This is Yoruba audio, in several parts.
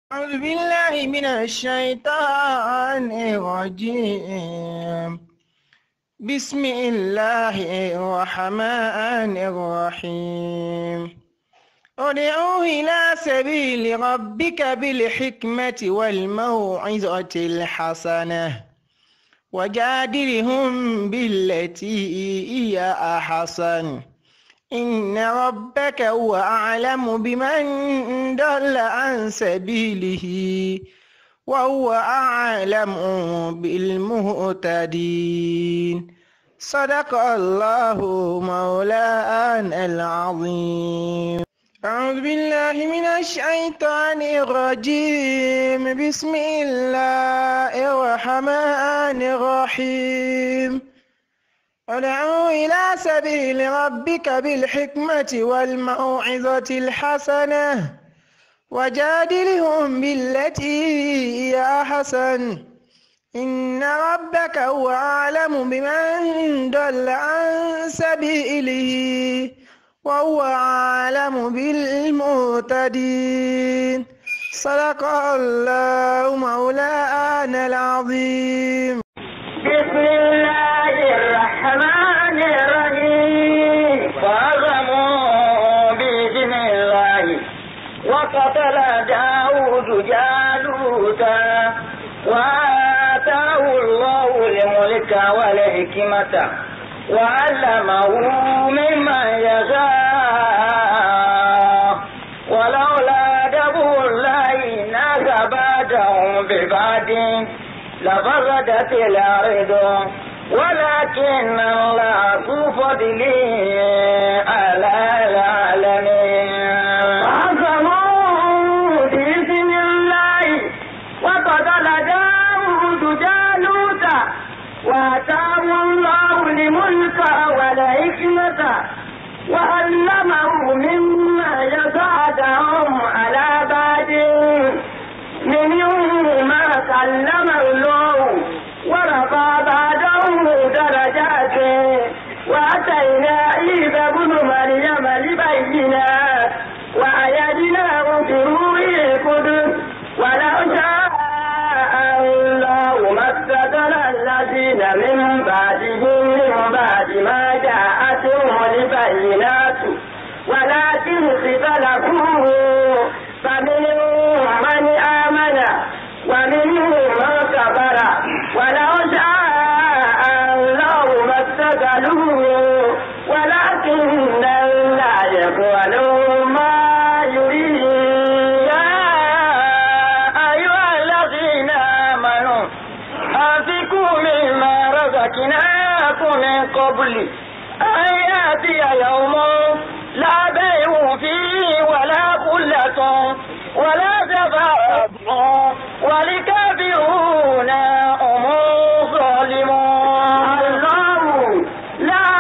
أعوذ بالله من الشيطان الرجيم بسم الله الرحمن الرحيم ادعو إلى سبيل ربك بالحكمة والموعظة الحسنة وجادلهم بالتي هي أحسن إن ربك هو أعلم بمن ضل عن سبيله وهو أعلم بالمهتدين صدق الله مولانا العظيم أعوذ بالله من الشيطان الرجيم بسم الله الرحمن الرحيم ادعو إلى سبيل ربك بالحكمة والموعظة الحسنة وجادلهم بالتي هي أحسن إن ربك هو أعلم بمن ضل عن سبيله وهو أعلم بالمهتدين صدق الله مولانا العظيم بسم الله الرحمن الرحيم فعظموا بإذن الله وقتل داود جالوتا وآتاه الله الملك والحكمة وعلمه مما يشاء ولولا دبر الله الناس بعدهم ببعد لفسدت الأرض ولكن الله ذو فضل على العالمين فعصموا بإذن الله وقتل داود جالوت وآتاه الله الملك والحكمة وعلمه مما يساعدهم على بعد منهم ما كلم الله ورفع بعضهم درجات واتينا عيسى ابن مريم البينات وايدناه بروح القدس ولو شاء الله ما استدل الذين من بعدهم من بعد ما جاءتهم البينات ولكن اختلفوا فمنهم من آمن ومنهم من كفر ولو شاء الله ما استقلوا ولكن لا يفعل ما يريد يا أيها الذين آمنوا أنفقوا مما رزقناكم من قبل أن يأتي يوم لا بيع فيه ولا خلة ولا شفاعة ولكافرون هم ظالمون الله لا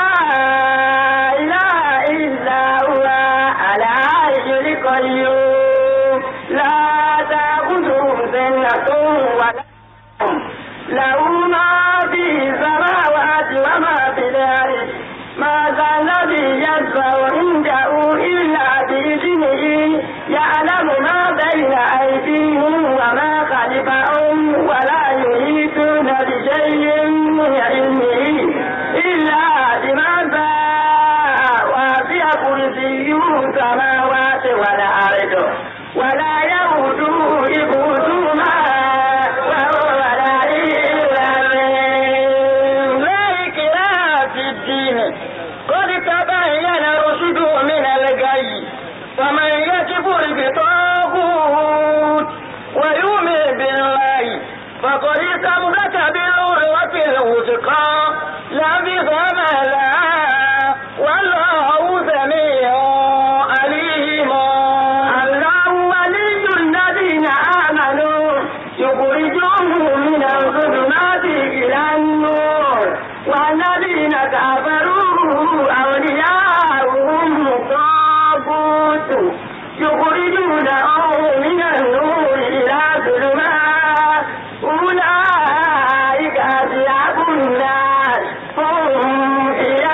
إله إلا هو الحي القيوم لا تأخذه سنة ولا نوم له ما في السماوات وما في الأرض ما ذا الذي يشفع عنده إلا بإذنه يعلم ما بين أيديهم وما خلفهم ولا يحيطون بشيء من علمه إلا بما شاء وسع كرسيه السماوات والأرض ولا يؤوده حفظهما وهو العلي العظيم لا إكراه في الدين قد تبين رشد من الغي فمن يكفر بطاغوت ويؤمن بالله فقد استمسك بالعروة الوثقى لا انفصام لها والله سميع عليم الله ولي الذين آمنوا يخرجهم من الظلمات إلى النور والذين كفروا أولياؤهم الطاغوت يخرجونهم من النور إلى الظلمات أولئك أصحاب النار هم فيها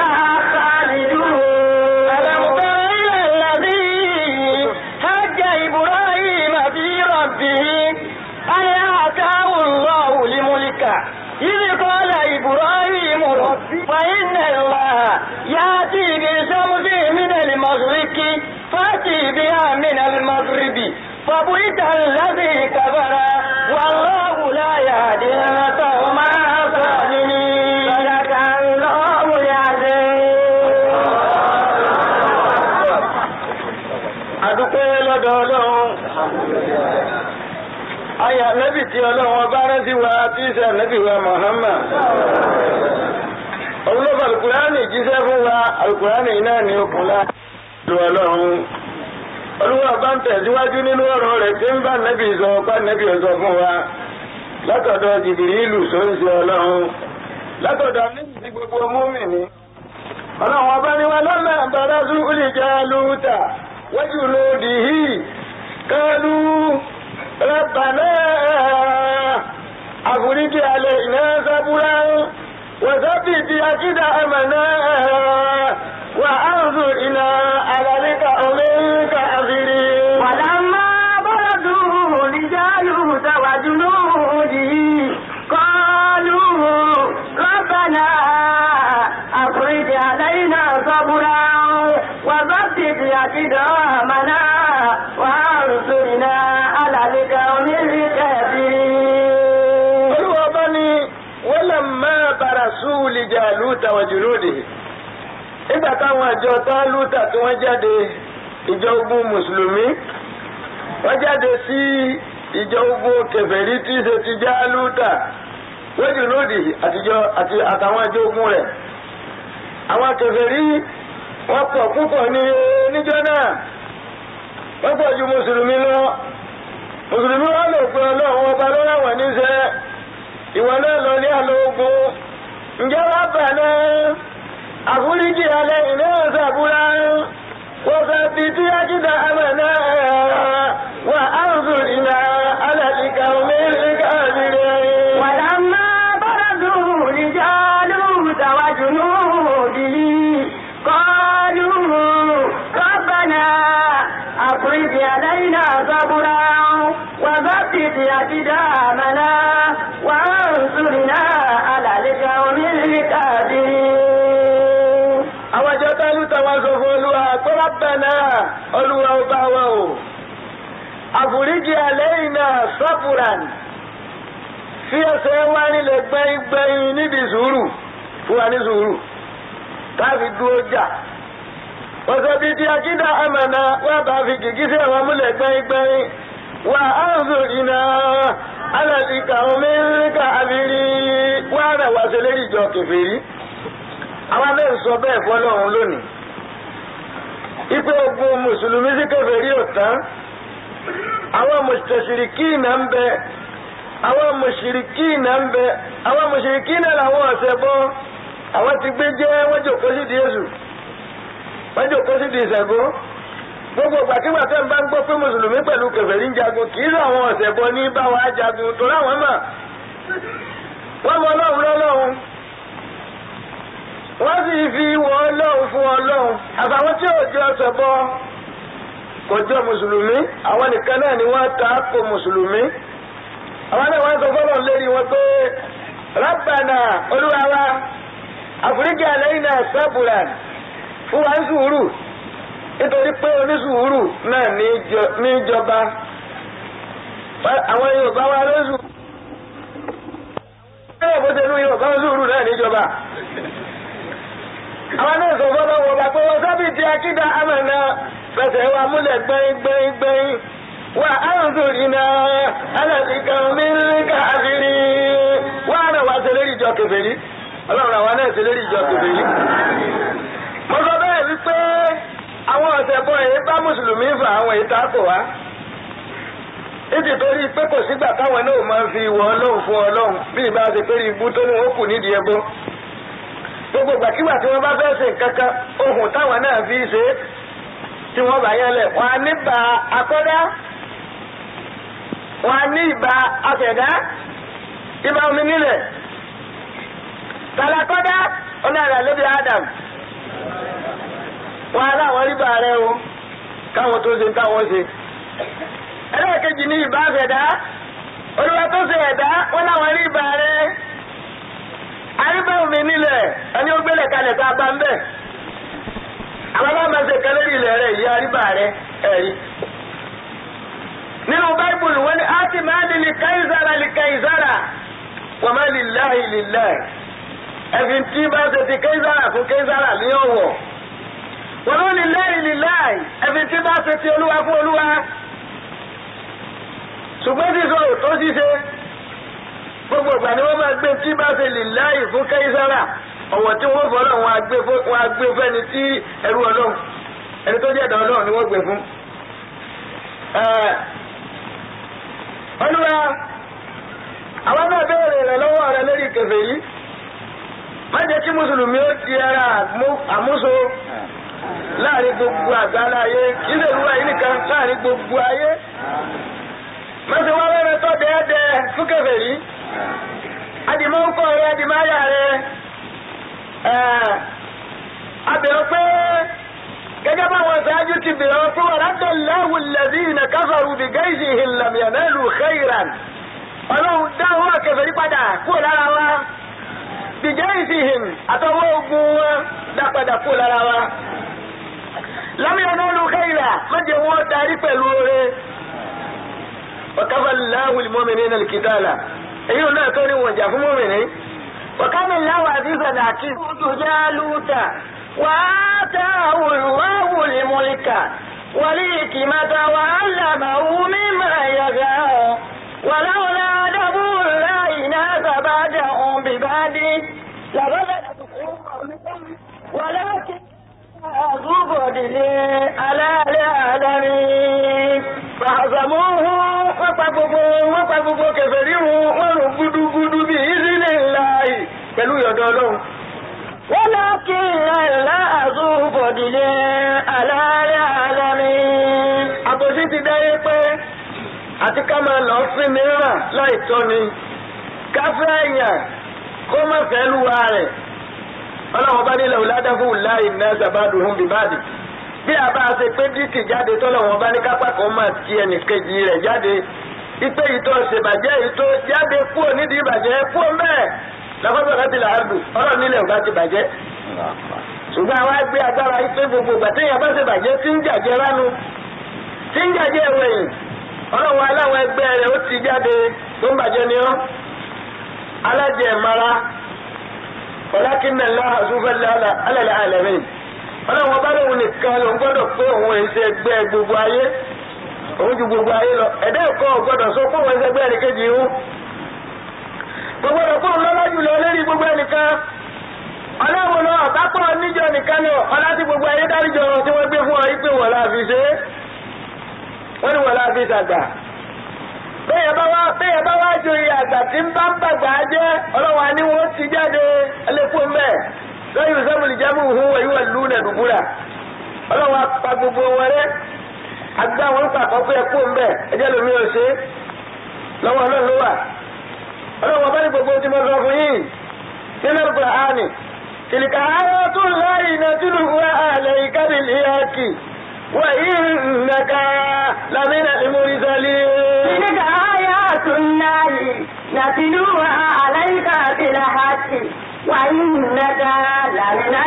إذ قال إبراهيم فإن الله يأتي بالشمس من المشرق فأتي بها من المغرب فبهت الذي كفر والله لا يهدي القوم الظالمين صدق الله العظيم adúpẹ́ lọ́dọ̀ ọlọ́run ayà nẹ́bì tí ọlọ́run ọba rántí wa tí í ṣe ànẹ́bì wa Muhammad olóòfà alukurani jíṣẹ́ fún wa alukurani náà ní okùnlá lu ọlọ́run olúwa bá ń tẹ̀síwájú nínú ọ̀rọ̀ rẹ̀ tí ń bá nẹ́bì sọ bá nẹ́bì sọ fún wa látọ̀dọ̀ Jìbìrìlù sóńsì ọlọ́run látọ̀dọ̀ níbi tí gbogbo mùmínì ọlọ́run ọba ni wọn lọ́mọ àbára zúlì jẹ́ lúta وجنوده قالوا ربنا أفرج علينا صبرا وثبت أقدامنا وأنظرنا على القوم الكافرين ولما برزوا لجالوت وجنوده قالوا ربنا أفرج علينا صبرا وثبت أقدامنا وانصرنا على القوم الكافرين olúwa bá ní walamma barasu li Jaluta wa junudihi nígbà táwọn àjọ Tálútà tí wọ́n jáde ìjọ ogun mùsùlùmí wọ́n jáde sí ìjọ ogun kèfèrí tí í ṣe ti Jálútà wa junudihi àtijọ́ àti àtàwọn àjọ ogun rẹ̀ àwọn kèfèrí wọ́n pọ̀ púpọ̀ ní níjọ́ náà wọ́n pọ̀ ju mùsùlùmí lọ mùsùlùmí wọn lò pé ọlọ́run ọba ló rà wọ́n níṣẹ́ ìwọ náà lọ ní àlọ́ ogun ǹjẹ́ wàá bà náà àforíjì alẹ́ iná ṣàbúrà wọ́n fẹ́ fi tí ájídà àmà náà wà á ń sùn ìlà alàlìkà omíríkà nílẹ̀. ولما برزوا لجالوت وجنوده قالوا ربنا أفرج علينا صبرا وثبت أقدامنا وانصرنا على القوم الكافرين àwọn àjọ Tálútà wá sọ fún olúwa pé Rabbana olúwa ọba wa o àforíjì alayna sabran fi ẹsẹ̀ wá nílẹ̀ gbẹ́yìngbẹ́yìn níbi sùúrù fún wa ní sùúrù káfi dúró jà ọ̀sẹ̀ bíi ti akídà àmàna wà bá fi gìgísẹ̀ wọn múlẹ̀ gbẹ́yìngbẹ́yìn wà á ń sọ ìnà alàlìkà omíríkà àbírí wà rẹ̀ wá sí lérí ìjọ kèfèrí àwọn abẹ́ ń sọ bẹ́ẹ̀ fọlọ́run lónìí ipe ogun mùsùlùmí sí kèfèrí ò tán àwọn mùsùlùmí náà ń bẹ àwọn mùsùlùmí náà ń bẹ àwọn mùsùlùmí náà làwọn ọ̀sẹ̀ bọ́ àwọn ti gbé jẹ́ wọ́n jòkó sí di Jésù wọ́n jòkó sí di ìṣẹ̀gbó gbogbo gbàtígbà tẹ́ ń bá ń gbọ́ pé mùsùlùmí pẹ̀lú kèfèrí ń jagun kì í sọ àwọn ọ̀sẹ̀ bọ́ ní báwa jagun tó láwọn mà wọ́n mọ ọlọ́run lọ́lọ́run wọ́n sì fi wọ ọlọ́run fún ọlọ́run àtàwọn tí ò jẹ́ ọ̀sẹ̀ bọ́ kò jọ mùsùlùmí àwọn nìkan náà ni wọ́n ta ko mùsùlùmí àwọn náà wọ́n sọ fọ́lọ́ lérí wọn pé Rabbana olúwa wa àforíjì àlẹ́yìn náà sábùrà fún wa ń sùúrù nítorí pé onísùúrù náà ní ìjọba àwọn Yorùbá wa ló sùn. bẹ́ẹ̀ bó ṣe ní Yorùbá ń sùúrù náà níjọba. àwọn náà sọ fọ́lọ́ wọ bá pé wọ́n sábì ti akídà àmàna fẹsẹ̀ wa múlẹ̀ gbẹ́yìn gbẹ́yìn gbẹ́yìn wà á ń sòrì náà alàtìkà mílíkà àfìrí wà á rẹ̀ wá sí lérí ìjọ kèfèrí ọlọ́run àwa náà sí lérí ìjọ kèfèrí. mo sọ bẹ́ẹ̀ wípé àwọn ọ̀sẹ̀ bọ́ èyí bá mùsùlùmí fà àwọn èyí tá a kò wá. ìdí torí pé kò sígbà táwọn náà máa ń fi ìwọ ọlọ́run fún ọlọ́run bí ìbá ṣe pé ibú tó ní wọn kù nídìí ẹbọ. gbogbo gbàkigbà tí wọ́n bá fẹ́ ṣe nǹkan kan ohun táwọn náà fi ṣe é tí wọ́n bá yẹn lẹ̀ wọ́n á ní bá akọ́dá wọ́n á ní ìbá afẹ̀dá ìbá omi nílẹ̀ tàlàkọ́dá ọlọ́run àlẹ́bí Adam wọn aláwọn ríbà rẹ o káwọn tó ṣe táwọn ṣe ẹlẹ́ẹ̀kejì ní ìbá fẹ̀dá olúwa tó ṣe ẹ̀dá wọn láwọn ríbà rẹ àríbẹ̀wò mi nílẹ̀ ẹni ó gbélé kalẹ̀ tá a bá ń bẹ̀ àwọn alámọ̀ọ́sẹ̀ kan lórí ilẹ̀ rẹ̀ ìyá àríbà rẹ̀ ẹ̀rí nínú báíbùlù wọn ni a ti máa ní lè káyìzára lè káyìzára wọ́n máa lè láì lè láì ẹ̀fìn tí bá ṣe ti káyìzára fún káyìzára ní ọ̀wọ̀ wọ́n ló lè láì lè láì ẹ̀fìn tí bá ṣe ti olúwa fún olúwa ṣùgbọ́n sísọ òtó ṣíṣe gbogbo ìgbà ni wọ́n máa gbé tí bá ṣe lè láì fún káyìzára ọ̀wọ̀ tí wọ́n fọ́ náà wọ́n á gbé fẹ́ni tí ẹrú ọlọ́run ẹni tó jẹ́ ẹ̀dá ọlọ́run ni wọ́n gbé fún olúwa àwọn náà béèrè rẹ lọ́wọ́ rẹ lórí kèfèrí má jẹ́ kí mùsùlùmí ó ti ara àmúso láàrin gbogbo àgbáńlá ayé ilé ìlú ayé nìkan láàrin gbogbo ayé má ṣe wá wẹ́rẹ́ tó dẹ́ẹ́dẹ́ fún kèfèrí adìmọ́ ń kọ́ rẹ adìmọ́ ayà rẹ abẹ̀rẹ̀ pé gẹ́gẹ́ bá wọn ṣáájú ti bẹ̀rẹ̀ wọn pé wà látọ̀ láwùn lẹ́bí iná káfàrú bí gẹ́ìsì ìlàmìyànẹ́lù khairan ọlọ́run dáhùn àkẹfẹ̀rí padà kúrò lára wa bí gẹ́ìsì hìm àtọwọ́ ogun wọn dá padà kúrò lára wa lámìyànẹ́lù khairan mọ́jẹ̀ wọn darí pẹ̀lú oore wàkàfà láwùn mọ́mìnì náà kìtàlà èyí ò náà tó ní wọn jà fún mọ́mìnì wàkàmì láwùn àdìsàn àti وآتاه الله الملك والحكمة وعلمه مما يشاء ولولا دبر الله ناس بعدهم ببعد لفسدت ولكن ذو فضل على العالمين فهزموه wọ́n pa gbogbo kèfèrí wọn rùn gúdúgúdú bí ìzínì láàyè pẹ̀lú ìyọ̀dọ̀ ọlọ́run ولكن الله ذو فضل على العالمين. àbòsí ti dáyé pé àti ká máa lọ sí mìíràn láì tọ́ni ká fẹ́ èèyàn kó má fẹ́ lúwa rẹ̀ ọlọ́run bá nílẹ̀ ọ̀làdàfún láì ná sàbádùn hùn bíbádì bí a bá ṣe pé díkì jáde tọ́lọ́run bá ní kápá kan máa ti ẹnìkejì rẹ̀ jáde ipe ìtọ́ ṣèbàjẹ́ ìtọ́ jáde kúrò nídìí ìbàjẹ́ kúrò mẹ́ẹ̀ lọ́kọ́tọ̀ láti là á dùn ọlọ́run nílẹ̀ ò bá ti bàjẹ́. ṣùgbọ́n àwa gbé agbára yìí pé gbogbo ìgbà téèyàn bá ti bàjẹ́ tí ń jàjẹ́ ránu tí ń jàjẹ́ ẹ̀wẹ̀yìn ọlọ́run aláwọ̀ ẹgbẹ́ rẹ̀ ó ti jáde tó ń bàjẹ́ ni ọ́. alájẹ ìmara ọ̀làkínà láhà súnfẹ́lẹ́ alẹ́ àlẹ́mìn ọlọ́run ọba lóun nìkan ló ń gbọ́dọ̀ pé òun èyí ṣe ẹgbẹ́ gbogbo ayé òun ju gbogbo ayé lọ ẹ̀dá ẹ̀kọ́ gbọ́dọ̀ sọ pé òun ẹgbẹ́ ẹnìkejì ìhún gbogbo ẹ̀kọ́ ńlọ́lá jùlọ lórí gbogbo ẹnìkan ọlọ́run náà àbápọ̀ níjọ nìkan náà ọlá tí gbogbo ayé dáríjọ tí wọ́n gbé fún ọ yí pé wọ́n la fi ṣe é wọ́n ní wọ́n la fi ṣàgbà bẹ́ẹ̀ bá wá bẹ́ẹ̀ bá wá joyè àgbà tí ń bá ń bàgbà jẹ́ ọlọ́run àní wọ́n ti jáde ẹlẹ́kùn mẹ́ lọ́yìn sẹ́mùlì jámù hùn wọ̀nyí wà lù nà dùbúrà ọlọ́run apá gbogbo wọn rẹ́ agbá wọn pàkọ́ pé ẹkùn mẹ́ ẹjẹ́ lómi ò ṣe lọ́wọ́ náà ló wà ọlọ́wọ́ bá ní gbogbo tí mo sọ fún yìí nínú Kùránì tìlìkà ayọ́ tó láyé iná tìlù wá àlẹ́ ìkádì ìyáàkì wà ìnàkà lámìnà ìmúrísàlì. تلك آيات الله نتلوها عليك بالحق وإنك لمن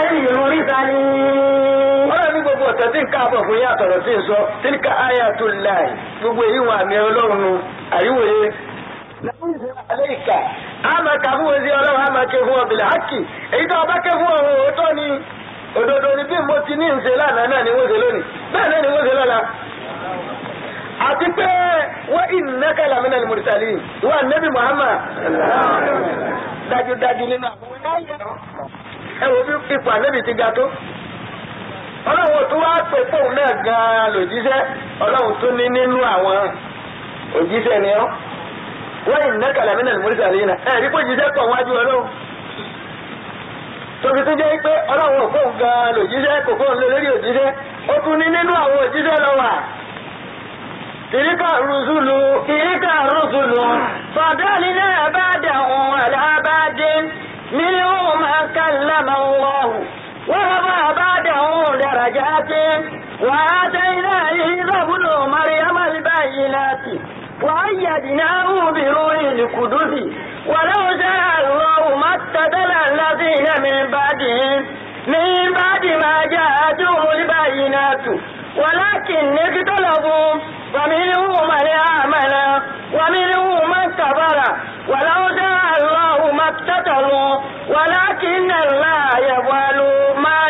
المرسلين ọlọ́run ní gbogbo ọ̀tẹ̀ tí ń káàbọ̀ fún yín àtọ̀rọ̀ tí ń sọ tìlìkà ayọ́ tó láyé gbogbo èyí wọn àmì ọlọ́run àríwòye aleika ama ka fún wọn sí ọlọ́run ama ké fún ọbìlẹ̀ hákì èyí tó ọba ké fún ọ̀hún òótọ́ ni òdodo ni bí mo ti ní ìṣe lánàá náà ni wọ́n ṣe lónìí bẹ́ẹ̀ náà ni wọ́n ṣe lọ́la. àti pé wọ́n innaka lamina al-mursalin ìwà nẹ́bí Muhammad dájúdájú nínú àwọn ẹ wo bí ipò ànẹ́bí ti ga tó ọlọ́run tó wá pè fóun náà gan-an lòjíṣẹ́ ọlọ́run tó ní nínú àwọn òjíṣẹ́ ni ọ́ wọ́n yìí nẹ́ka làmínà ní mọ́rísà lẹ́yìn náà ẹ̀rí pé jíṣẹ́ pọ̀ wájú ọlọ́run tóbi tó jẹ́ pé ọlọ́run òfò gan-an lòjíṣẹ́ kò fóun lé lórí òjíṣẹ́ ó tún ní nínú àwọn òjíṣẹ́ lọ wà. tìríkà rúṣùlù تلك الرسل فضلنا بعدهم على بعد منهم من كلم الله ورفع بعدهم درجات وآتينا عيسى ابن مريم البينات وأيدناه بروح القدس ولو شاء الله ما اقتتل ولكن اختلفوا فمنهم من آمن ومنهم من كفر ولو شاء الله ما اقتتلوا ولكن الله يفعل ما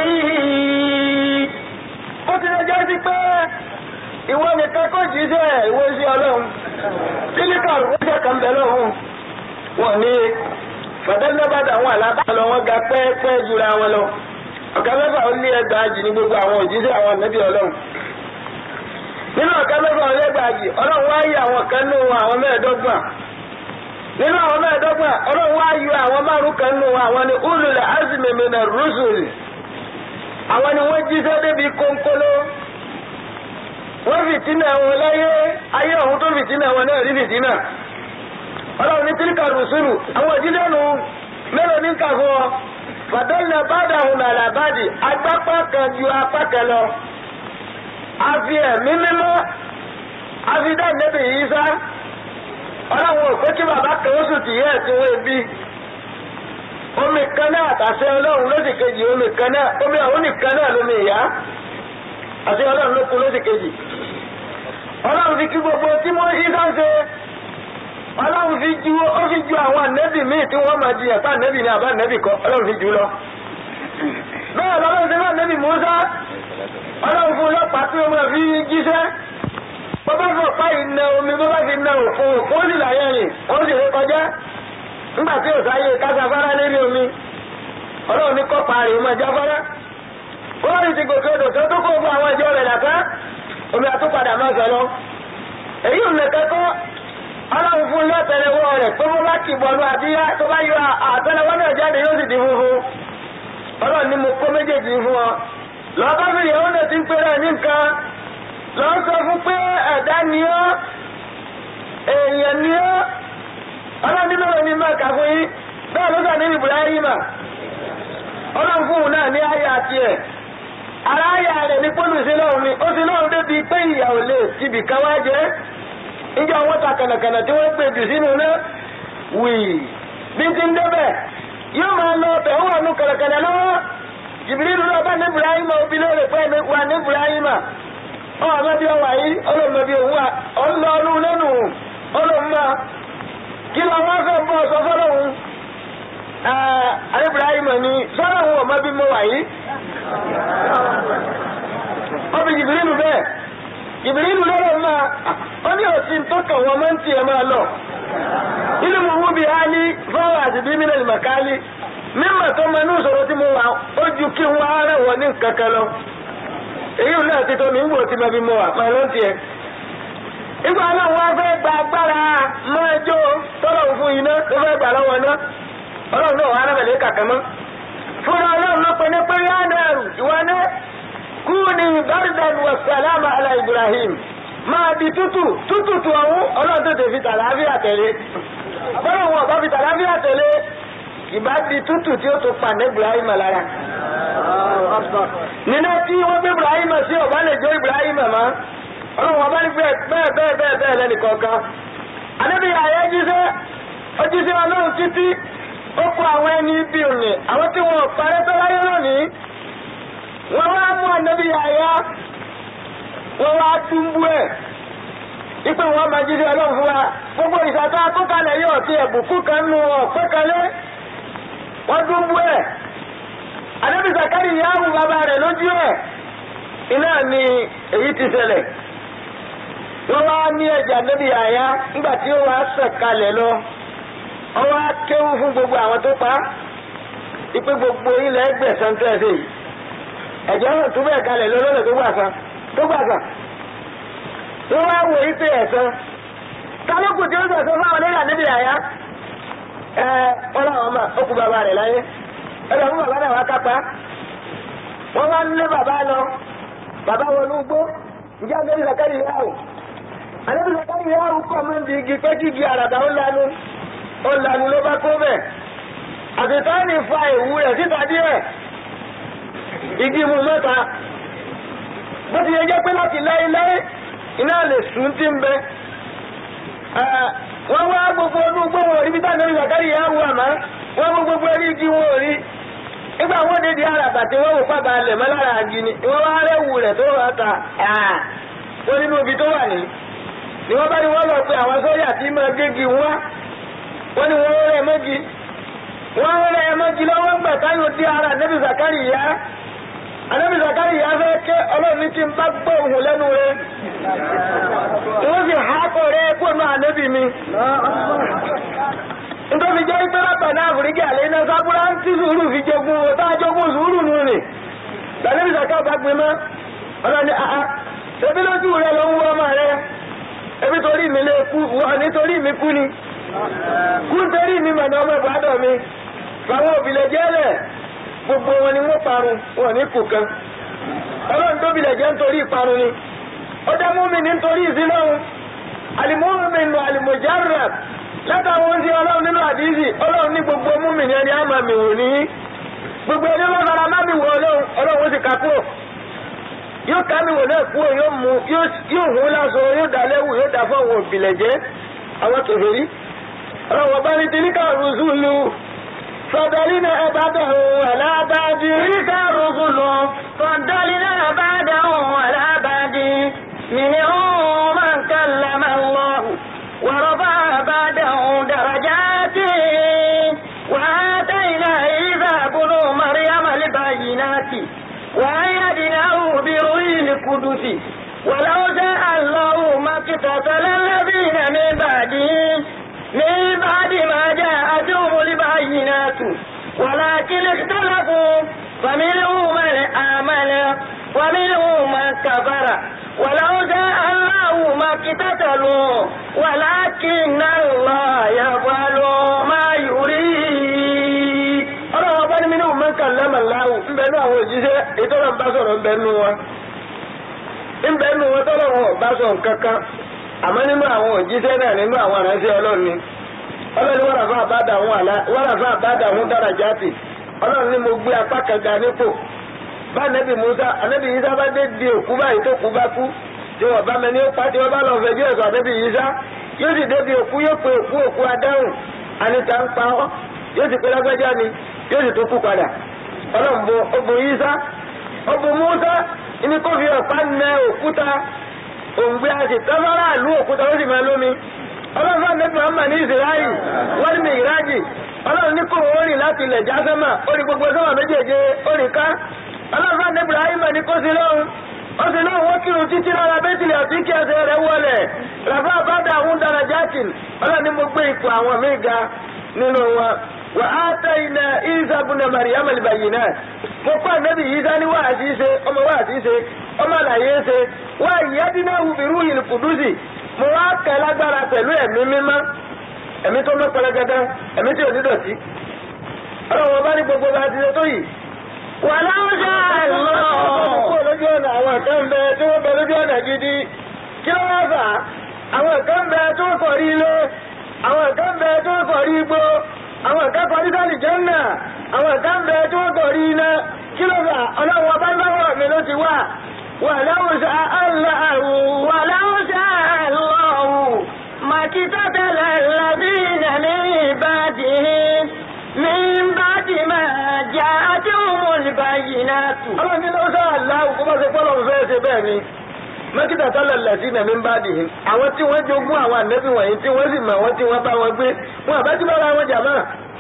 يريد ó ti lè jẹ́ sí pé ìwọ nìkan kò jíṣẹ́ ìwé sí ọlọ́run sílíkà rúṣẹ́ kan bẹ̀ lọ́hùn wọn ní fàdánlẹ́bàdà àwọn àlábà lọ wọn ga pẹ́ẹ́pẹ́ jura wọn lọ ọ̀gá mẹ́fà ó ní ẹgbàájì ní gbogbo àwọn òjíṣẹ́ àwọn ànábì ọlọ́run nínú ọ̀gá mẹ́fà ó lẹ́gbàájì ọlọ́run wá yí àwọn kan nù àwọn mẹ́ẹ̀ẹ́dọ́gbọ̀n nínú àwọn mẹ́ẹ̀ẹ́dọ́gbọ̀n ọlọ́run wá yọ àwọn márùn kan nù àwọn ní ulul azmi minar rusul àwọn ni wọ́n jíṣẹ́ débi kónkóló wọ́n fìtínà wọn láyé ayé ọ̀hún tó fìtínà wọn náà rí fìtínà ọlọ́run ní tíríkà rùsùlù àwọn òjíṣẹ́ nù mélòó ní kàfọ́ fàdánù bàdà hùn àlàbàdì agbápá kan ju apá kan lọ àfi ẹ̀mí mímọ́ àfi dá nẹ́bì yìí sá ọlọ́run ò pé kí bàbá kan ó sùn tìyẹ́ ẹ̀ tí wọ́n bí omi kan náà àtàṣẹ ọlọ́run lóṣì kejì omi kan náà omi àwọn nìkan náà lómi ìyá àti ọlọ́run ló kú lóṣì kejì ọlọ́run fi kí gbogbo tí wọ́n yí sáńṣe ọlọ́run fi ju ó fi ju àwọn ànẹ́bì míì tí wọ́n máa jiyàn tá ànẹ́bì ní àbá ànẹ́bì kọ́ ọlọ́run fi jù lọ. bẹ́ẹ̀ lọ́lọ́run ṣe máa ànẹ́bì Mùsá ọlọ́run fún ọlọ́pàá tí wọ́n máa fi jíṣẹ́ bọ́bá fi ọ̀pá ìna omi bọ́bá fi na òfin òfin ó sì láyé rìn ó sì ré kọjá nígbà tí ò sáyé kásáfárá lérí omi ọlọ́run ní kọ́pa rè ó máa jáfárá kọ́ọ̀rì ti gòkè odò tó tó kó fún àwọn ìjọ rẹ̀ dàtá omi àtúpadà máa sọ lọ èyí ò nìkan kọ́ ọlọ́run fún lọ́tẹ̀lẹ́wọ́ rẹ̀ pé bó bá kì bọ́ọ̀lù àbíyá tó bá yọ àtẹlẹwọ́ náà jáde yóò sì di funfun ọlọ́run ní mo kó méjèèjì fún ọ lọ́ọ́ bá fi ìyàwó náà ti ń pèrè ní nǹkan lọ́ọ́ sọ fún pé ẹ̀dá ni ọ́ èèyàn ni ọ́ ọlọ́run nínú rẹ̀ ní máa kà fún yín bẹ́ẹ̀ ló sà ní Ibrahima ọlọ́run fún òun náà ní àyà tiẹ̀ ara àyà rẹ̀ ní pọ́lù sí lọ́run ni ó sì lọ́run débi pé ìyàwó lè tibì kan wá jẹ́ níjọ́ àwọn ta kànàkànà tí wọ́n gbé jù sínú náà wì bí ti ń débẹ̀ yóò máa lọ ọbẹ̀ ó wà nù kànàkànà lọ́wọ́ Jibrilu lọ bá ní Ibrahima òbí lóore pé wà ní Ibrahima ọmọ àmọ́bí ọwà yìí ọlọ́mọbí òun wà ọlọ́ọ̀lù lẹ́nu ọlọ́mọ kí lọ wọ́n fẹ́ bọ́ sọ fọ́lọ́hún Ibrahima ni sọ́lọ́hún ọmọbí mo wà yìí ọbí Jibrilu bẹ́ẹ̀ Jibrilu lọ́rọ̀ máa ó ní òsì tó kàn wọ́n máa ń tiẹ̀ máa lọ. Ilé mu wú bi hali fọwọ́ àti bí mílíọ̀nù màkálí. Mímọ̀ tó máa ní ìṣòro tí mo wà ó ju kí n wá ara wọ̀ ní kankan lọ. Èyí ò náà ti tó mi ń wò tí mo fi mọ wà máa ló ń tiẹ̀. Ìgbà náà wọ́n fẹ́ gba agbára máa jó tọ́lọ̀ fún iná tó fẹ́ gbà lọ́wọ́ iná. Ọlọ́run náà wà á rẹ̀ kàkà mọ́. Fúnra Ọlọ́run ló pe ní pé yánàrù ìwọ náà kúni bardan wa salama ala Ibrahim máa di tútù tútù tu ọ̀hún ọlọ́run tó tẹ̀ fi tàlàáfíà tẹ̀lé bọ́lá wọn ọ̀bá fi tàlàáfíà tẹ̀lé ìbá di tútù tí ó tó pa ní Ibrahim lára. nínú tí wọ́n gbé Ibrahim sí ọ̀bá lè jó Ibrahim mọ́ ọlọ́run ọba ní bẹ́ẹ̀ bẹ́ẹ̀ bẹ́ẹ̀ bẹ́ẹ̀ bẹ́ẹ̀ lẹ́nu kọ̀ọ̀kan. àdébí ààyè jíṣẹ́ ó jíṣẹ́ ọlọ́run títí ó kó àwọn ẹni bí òní àwọn tí wọn parẹ́ tó láyé lónìí wọ́n wá mú ànábì àyà wọ́n wá túmbú ẹ̀ ipe wọn máa jíṣẹ́ ọlọ́run fún wa gbogbo ìṣàtọ́ akókalẹ̀ yóò ti ẹ̀bùkú kan nu ọ̀pẹ́ kalẹ̀ wọ́n túmbú ẹ̀ ànábì Zakari yáwù bàbá rẹ̀ lójú ẹ̀ iná ni èyí ti ṣẹlẹ̀ wọ́n wá ní ẹ̀jẹ̀ ànábì àyà nígbà tí ó wá sọ̀kalẹ̀ lọ wọ́n wá kéwú fún gbogbo àwọn tó pa ipe gbogbo ilẹ̀ ẹgbẹ̀sán tẹ̀sí yìí ẹ̀jẹ̀ náà tún bẹ́ẹ̀ kalẹ̀ lọ́lọ́lẹ̀ tó gbàsá tó gbàsá wọ́n wá wò yí pé ẹ̀sán kálukú tí ó sọ̀sọ́ fáwọn nígbà níbi àyà ẹ wọ́n láwọn ọmọ okùn bàbá rẹ̀ láyé ẹ̀rọ fún bàbá náà wá kápá wọ́n wá lé bàbá lọ bàbá wọnú gbó ǹjẹ́ àgbẹ̀bí Zakari yáwó àgbẹ̀bí Zakari yáwó kọ́ mọ́ ní igi pé kígi àràbà ó lanu ó lanu ló bá kó bẹ̀ àtìtọ́ ní fa ìwú rẹ̀ síta díẹ̀ igi mu mẹ́ta bó ti yẹ jẹ́ pé láti láéláé iná lè sùn tí ń bẹ wọ́n wá gbogbo ọdún gbọ́wọ́ orí bí táwọn ìgbàkárí yà wù àmá wọ́n mú gbogbo ẹrí igi wọn ò rí nígbà wọn dé di àràbà tí wọn wò pàbà lẹ̀ mọ́ lára àgì ni wọn wá rẹ́wù rẹ̀ tó wà ta wọn nínú ibi tó wà ní ni wọn bá ní wọn lọ pé àwọn sójà tí máa gégi wá wọn ni wọn rẹ̀ mọ́gi wọn rẹ̀ mọ́gi lọ́wọ́ gbà táyọ̀ dí ara nẹ́bí zakari yá anabi zakari yá fẹ́ ké ọlọ́run ní tí n bá gbọ́ òhun lẹ́nu rẹ̀ wọ́n sì há kọ́ rẹ̀ kó nù ànẹ́bí mi nítorí jẹ́ pé lápẹ̀lẹ́ àfìríkà lè iná sábúrá ń tí sùúrù fi jogún o tá a jogún sùúrù nù rè lànàbí sàkà bá gbin mọ́ ọlọ́ni àá ṣebí lójú rẹ ló ń wọ́ ọmọ rẹ ebi torí mi lè kú wọ́n nítorí mi kú ni kú nítorí mi mọ̀ ní ọmọ ìbádọ́ mi fáwọn òbílẹ̀ jẹ́lẹ̀ gbogbo wọn ni wọ́n parun wọn ní kù kan ọlọ́run tó bilẹ̀ jẹ́ nítorí ìparun ni ó dá mú mi nítorí ìsílọ́hun àlìmọ́ọ̀mì nù àlìmọ̀járab látàwọn oúnjẹ ọlọ́run nínú àdíjì ọlọ́run ní gbogbo múmi ní ẹni àmà mi wò ní gbogbo ẹni wọn fara má mi wò ọlọ́run ọlọ́run ó sì ká kúrò yóò ká mi wò náà kúrò yóò mú yóò hún lásán yóò dá lẹ́wù yóò dá fún àwọn òbílẹ̀ jẹ́ àwọn kèfèrí ọlọ́run ọba ní tìlíkà rùsùlù fọdọlínà ẹbàdàn alábàdì. تلك الرسل فضلنا بعدهم على بعد منهم من كلم الله ورفع بعدهم درجات وآتينا عيسى بن مريم البينات وأيدناه بروح القدس ولو شاء الله ما اقتتل الذين من بعدهم من بعد ما جاءتهم البينات ولكن اختلفوا فمنهم من آمن ومنهم من كفر ولو شاء الله ما اقتتلوا ولكن الله يفعل ما يريد ọlọ́run ọba ní mi ní òun mẹ́ka lẹ́mọ̀ láwù ńbẹ́nu àwọn òjíṣẹ́ ètò ọ̀rọ̀ bá sọ̀rọ̀ ńbẹ́nu wọn ńbẹ́nu wọn tọ́lọ́run ọ̀bá sọ̀rọ̀ kankan àmọ́ nínú àwọn òjíṣẹ́ náà nínú àwọn aránṣẹ́ ọlọ́run ni ọlọ́run wọ́n ràfà àbádà àwọn àlá wọ́n ràfà àbádà àwọn dáràjáàtì ọlọ́run ní mo gbé apá kan ga nípò bá nẹ́bí musa anẹ́bí yíṣá bá dé di òkú báyìí tó kú bá kú tí wọ́n bá mẹ́ni ó pa tí wọ́n bá lọ fẹ́ bí ẹ̀sọ́ anẹ́bí yíṣá yóò sì débi òkú yóò pe òkú òkú adáhùn anita ń pa ọ́ yóò sì pé lágbájá ni yóò sì tó kú padà ọlọ́run bo obo yíṣá obo musa ní kó fi ọ̀pá nẹ òkúta òǹgbẹ àti tọ́fárà àlú òkúta ó sì máa lómi ọlọ́run fún àmẹ́bí muhammad ní israẹli wọ́n ní mìíràjì ọlọ́run ní kò ó rìn láti ilẹ̀ já sẹ́mà ó rí gbogbo sẹ́mà méjèèjì ó rí ká ọlọ́run fún àmẹ́bí ibrahim ní kó sí lọ́hùn ó sì lọ́hùn wọ́n kírun títí lára bẹ́tìlì àti kí ẹsẹ̀ rẹ̀ wọlé ràfà bàdà àwọn dára jákìn ọlọ́run ní mo gbé ipò àwọn míì ga nínú wọn wà á tẹ iná isa bùnà mariam alibayi náà mo pa àmẹ́bí isa ní wàásí ṣe ọmọ wàásí ṣe ọmọ àlàyé ṣe wà ìyádínà wùbírú ìlú kùdùsì mo wá kẹ lágbára pẹ̀lú ẹ̀mí mímọ́ ẹ̀mí tó mọ́ pẹlẹgẹdẹ ẹ̀mí tí ò ní dọ̀tí ọlọ́run bá ní gbogbo bá ti ṣe tó yìí. ولو شاء الله kúrò lójú ọ̀nà àwọn kan bẹ tí wọ́n bẹ lójú ọ̀nà gidi kí ló wá fà á àwọn kan bẹ tí wọ́n kọ̀ rí ilé àwọn kan bẹ tí wọ́n kọ̀ rí igbó àwọn kan kọ̀ rí sálì jẹ́nà àwọn kan bẹ tí wọ́n kọ̀ rí iná kí ló fà á ọlọ́run ọba lọ́wọ́ mi ló ti wà ولو شاء الله ولو شاء الله ما اقتتل الذين من بعدهم من بعد ما جاءتهم البينات ọlọ́run ní ló sọ aláwọ̀ kó bá ṣe pọ́ lọ́run fẹ́ẹ́ ṣe bẹ́ẹ̀ ni mẹ́kítà tọ́lọ̀ lẹ̀sí nàmí ń bá dìhín àwọn tí wọ́n jogún àwọn ànẹ́bí wọ̀nyí tí wọ́n sì mọ̀ wọ́n tí wọ́n bá wọn gbé wọn àbá tí bára wọn jàmá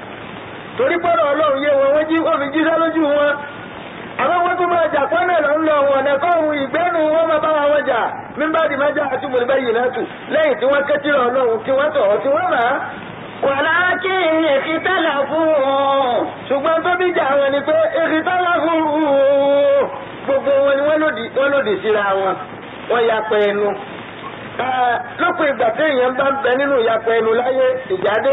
torí pọ́nrọ̀ ọlọ́run yé wọn wọ́n jí wọ́n fi jíṣẹ́ lójú wọn àwọn wọn tún máa jà pọ́nà lọ ń lọ wọn ọ̀nà kọ́hún ìgbẹ́nu wọn máa bá wọn jà mímbàdì máa jà àti mọ̀lẹ́bá yìí náà tù lẹ́yìn tí wọ́n kẹ́tì rọ̀ ọlọ́run tí wọ́n tọ̀ tí wọ́n rà á ولكن اختلفوا ṣùgbọ́n tó bí jà wọn ni pé èsì tọ́lá fún gbogbo wọn ni wọ́n lòdì wọ́n lòdì síra wọn wọ́n yapa ẹnu lópin ìgbà tí èèyàn bá ń bẹ nínú ìyapa ẹnu láyé ìjáde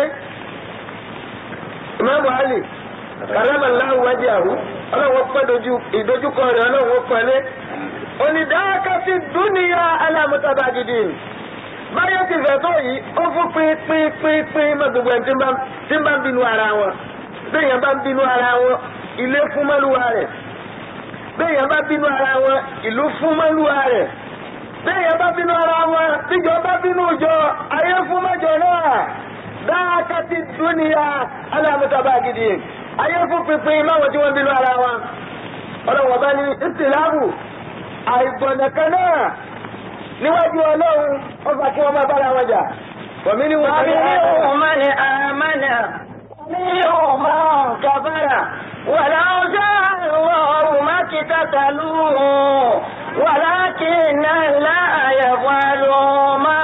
ìmáàmù Ali kàlámàláhùn wájú àrú ọlọ́wọ́ pẹ́ dojú ìdojúkọ rẹ̀ ọlọ́wọ́ pẹ́lẹ́ onídàákàtì dúnìyà alámútabàgídì báyọ̀ ti fẹ́ tó yìí ó fún pínpínpínpín mọ́ gbogbo ẹni tí ń bá ń bínú ara wọn béèyàn bá ń bínú ara wọn ilé fún mọ́lúwa rẹ̀ béèyàn bá bínú ara wọn ìlú fún mọ́lúwa rẹ̀ béèyàn bá bínú ara wọn tíjọ bá bínú jọ ayé fún mọ́jọ náà dáàkàtì dúnìyà alámútabàgídì ayé fún pinpin máwọn tí wọ́n bínú ara wa ọlọ́wọ́ bá ní ìtìláàbù àìgbọ̀nàkan náà níwájú ọlọ́run ọba kí wọ́n máa bára wọn jà wọ̀mí ni wọ́n fi ní ومنهم من آمن ومنهم من كفر ولو شاء الله ما اقتتلوا ولكن الله يفعل ما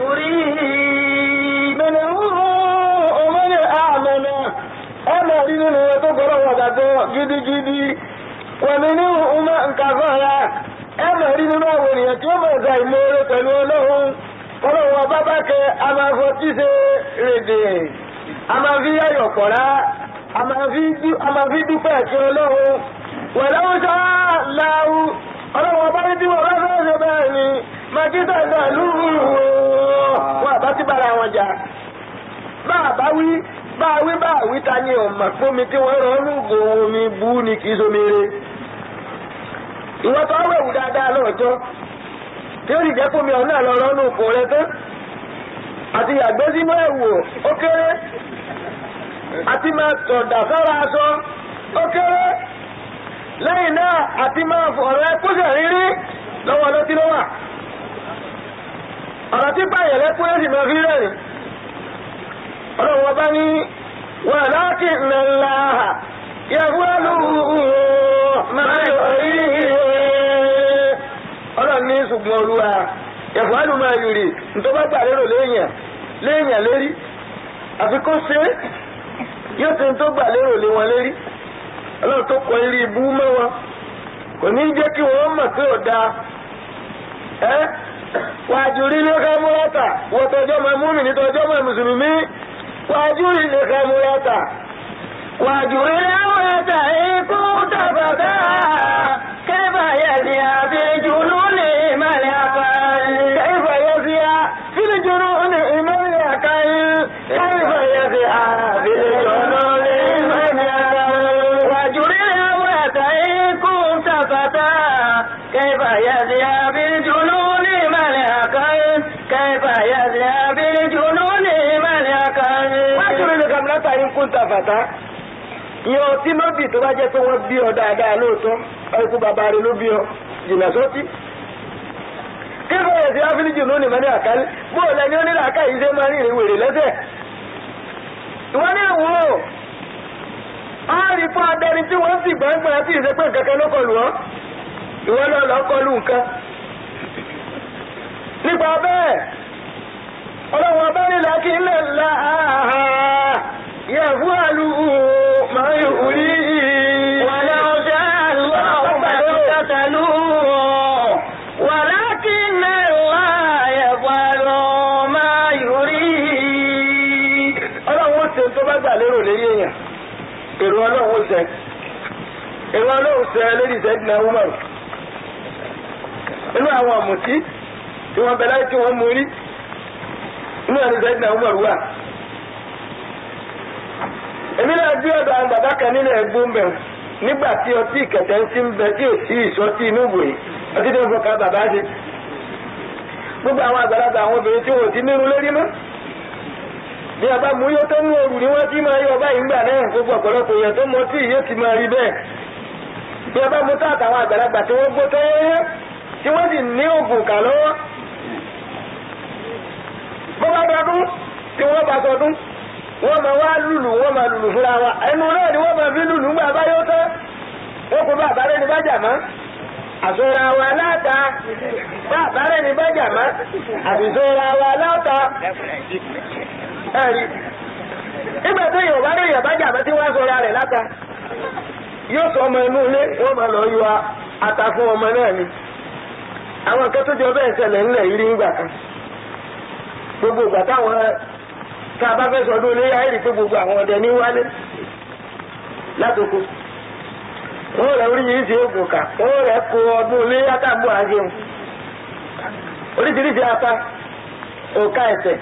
يريد ọmọ ní àmọ́nà ọmọ rí nínú wọn tó gbọ́rọ̀ wọ̀ gbàgbọ́ gidigidi wọ̀mí ní ọmọ nǹkan fọ́ra ẹmọ̀ rí nínú àwọn ènìyàn tí ó mọ̀ ọ̀gá ìmoore pẹ̀lú ọlọ́run ọlọ́run ọba bá kẹ a máa fọ tí ṣe rèdè a máa fi yáyọ̀ pọ̀rá a máa fi dú- a máa fi dúpẹ́ ẹ̀kí ọlọ́run wẹ̀lẹ́wọ́ sá láwù ọlọ́run ọba ní tí wọ́n bá fẹ́ ṣe bẹ́ẹ̀ ni màkítà ìgbà lúrú wọn àbá ti bára wọn jà bá a bá wí bá a wí bá a wí ta ni ọ̀mà pómi tí wọ́n rọ lóògùn omi bú ni kì í somi re ìwọ tó wẹ̀wù dáadáa lọ́jọ́ tí ó sì jẹ́ pómi ọ̀hún náà lọ rọ́nù kò rẹ tán àti yàgbẹ́ sínú ẹ̀wò ó kéré àti máa tọ̀dà sára aṣọ ó kéré lẹ́yìn náà àti máa fọ̀rọ̀ ẹkúṣẹ̀ rírí lọ́wọ́ ló ti ló wà ọ̀rọ̀ tí báyẹ̀ lẹ́kún yóò sì máa fi rẹ̀rìn ọlọ́run ọba ní wà láti nàlá yẹ̀wọ́lù máa yọ̀ rí ọlọ́run ní ṣùgbọ́n olúwa yẹ̀wọ́lù máa yọ̀ rí nítorí bá gbà lérò léèyàn léèyàn lérí àfi kó ṣe é yóò ṣe tó gbà lérò lé wọn lérí ọlọ́run tó kọ eré ibú mọ́ wọn kò ní jẹ́ kí wọ́n mọ̀ pé ò dáa ẹ́ wàjú rí ní ká múrátà wọ́n tọjọ́ máa múmi ní tọjọ́ máa mùsùlùmí wàjú rí ní ká múrátà wàjú rí ní múrátà ikú tàbàtà kẹfà yẹsì àfi jùlọ lè mẹ́lẹ̀ àkàrí. كيف يسيا في الجنون إيمان يكاين كيف يسيا في الجنون إيمان يكاين وجري الأمرة إن كنت فتى كيف يزيا بالجنون ملكا كيف يزيا بالجنون ملكا wájú ní kàmínátà yín kún ta fàtà ìyẹn ọtí lóbì tó bá jẹ́ pé wọ́n bí ọ dáadáa lóòótọ́ ẹkú bàbá rẹ ló bí ọ jìnnà sọ́tí. kí ló yẹ sí áfíríjì lónìí mọ́ ní àkálí bóò lẹni onílà aká yìí ṣe máa ń rìn wèrè lẹ́sẹ̀. ìwọ ní ìwò á rí fún adẹni tí wọ́n sì gbọ́ngbọ́n tí ìṣe pé nǹkan kan ló kọlù ọ́ ìwọ náà lọ kọlù nǹkan. nípa bẹ́ẹ̀ ọlọ́wọ́ bá nílá kí n lè la àhà yẹ fún àlù máa ń rí ولو شاء الله ما اقتتلوا ولكن الله يفعل ما يريد ọlọ́run ó ṣe tó bá gbà lérò lérí èèyàn èrò ọlọ́run ó ṣe èrò ọlọ́run ṣe lérí ìṣẹ́dínà umar inú àwọn ọ̀mùtí tí wọ́n bẹ láyé tí wọ́n mú rí inú ẹni ìṣẹ́dínà umar wà èmi náà gbé ọ̀dọ̀ àwọn bàbá kan nínú ẹ̀gbọ́n bẹ̀ nígbà tí ọtí ìkẹ̀tẹ̀ ń ti ń bẹ tí ò sí ìṣọtí inú ìwòye ọtí tó ń fọkà bàbá ṣe gbogbo àwọn àgbàlagbà àwọn obìnrin tí wọn ò ti nírun lórí mọ́ bí a bá mú yóò tó mú òrù ni wọ́n ti máa yọ báyìí ńgbà náà gbogbo ọ̀pọ̀lọpọ̀ èèyàn tó mọ tí yóò ti máa rí bẹ́ẹ̀ bí a bá mú tá àtàwọn àgbàlagbà tí wọ́n gbó tó yẹ́yẹ́ tí wọ́n sì ní oògùn kà lọ́wọ́ bó bá dọdún tí wọ́n bá sọdún wọ́n máa wá lùlù wọ́n máa lùlù fúnra wa ẹnu náà ni wọ́n máa fi lùlù ńgbà bá yóò tán wọ́n kó bá àbárẹ́ ní bájà mọ́ àsọra wa láta bá àbárẹ́ ní bájà mọ́ àbìsọra wa láta ẹ̀rí nígbà tó yọ̀ bá rí yọ̀ bájà mọ́ tí wọ́n sọra rẹ̀ láta yóò sọ ọmọ inú ilé wọ́n máa lọ yọ ata fún ọmọ náà ni àwọn nǹkan tó jọ bẹ́ẹ̀ ṣẹlẹ̀ ńlẹ̀ yìí rí nígbà kan gbogbo ìgbà táwọn tá a bá fẹ́ sọdún ilé ayé rí pé gbogbo àwọn ọdẹ ní wálé látòkò wọ́n rẹ̀ oríṣiríṣi oògùn kà wọ́n rẹ̀ kó ọdún ilé yàtàgbọ́ àjẹun oríṣiríṣi ata òka ẹ̀sẹ̀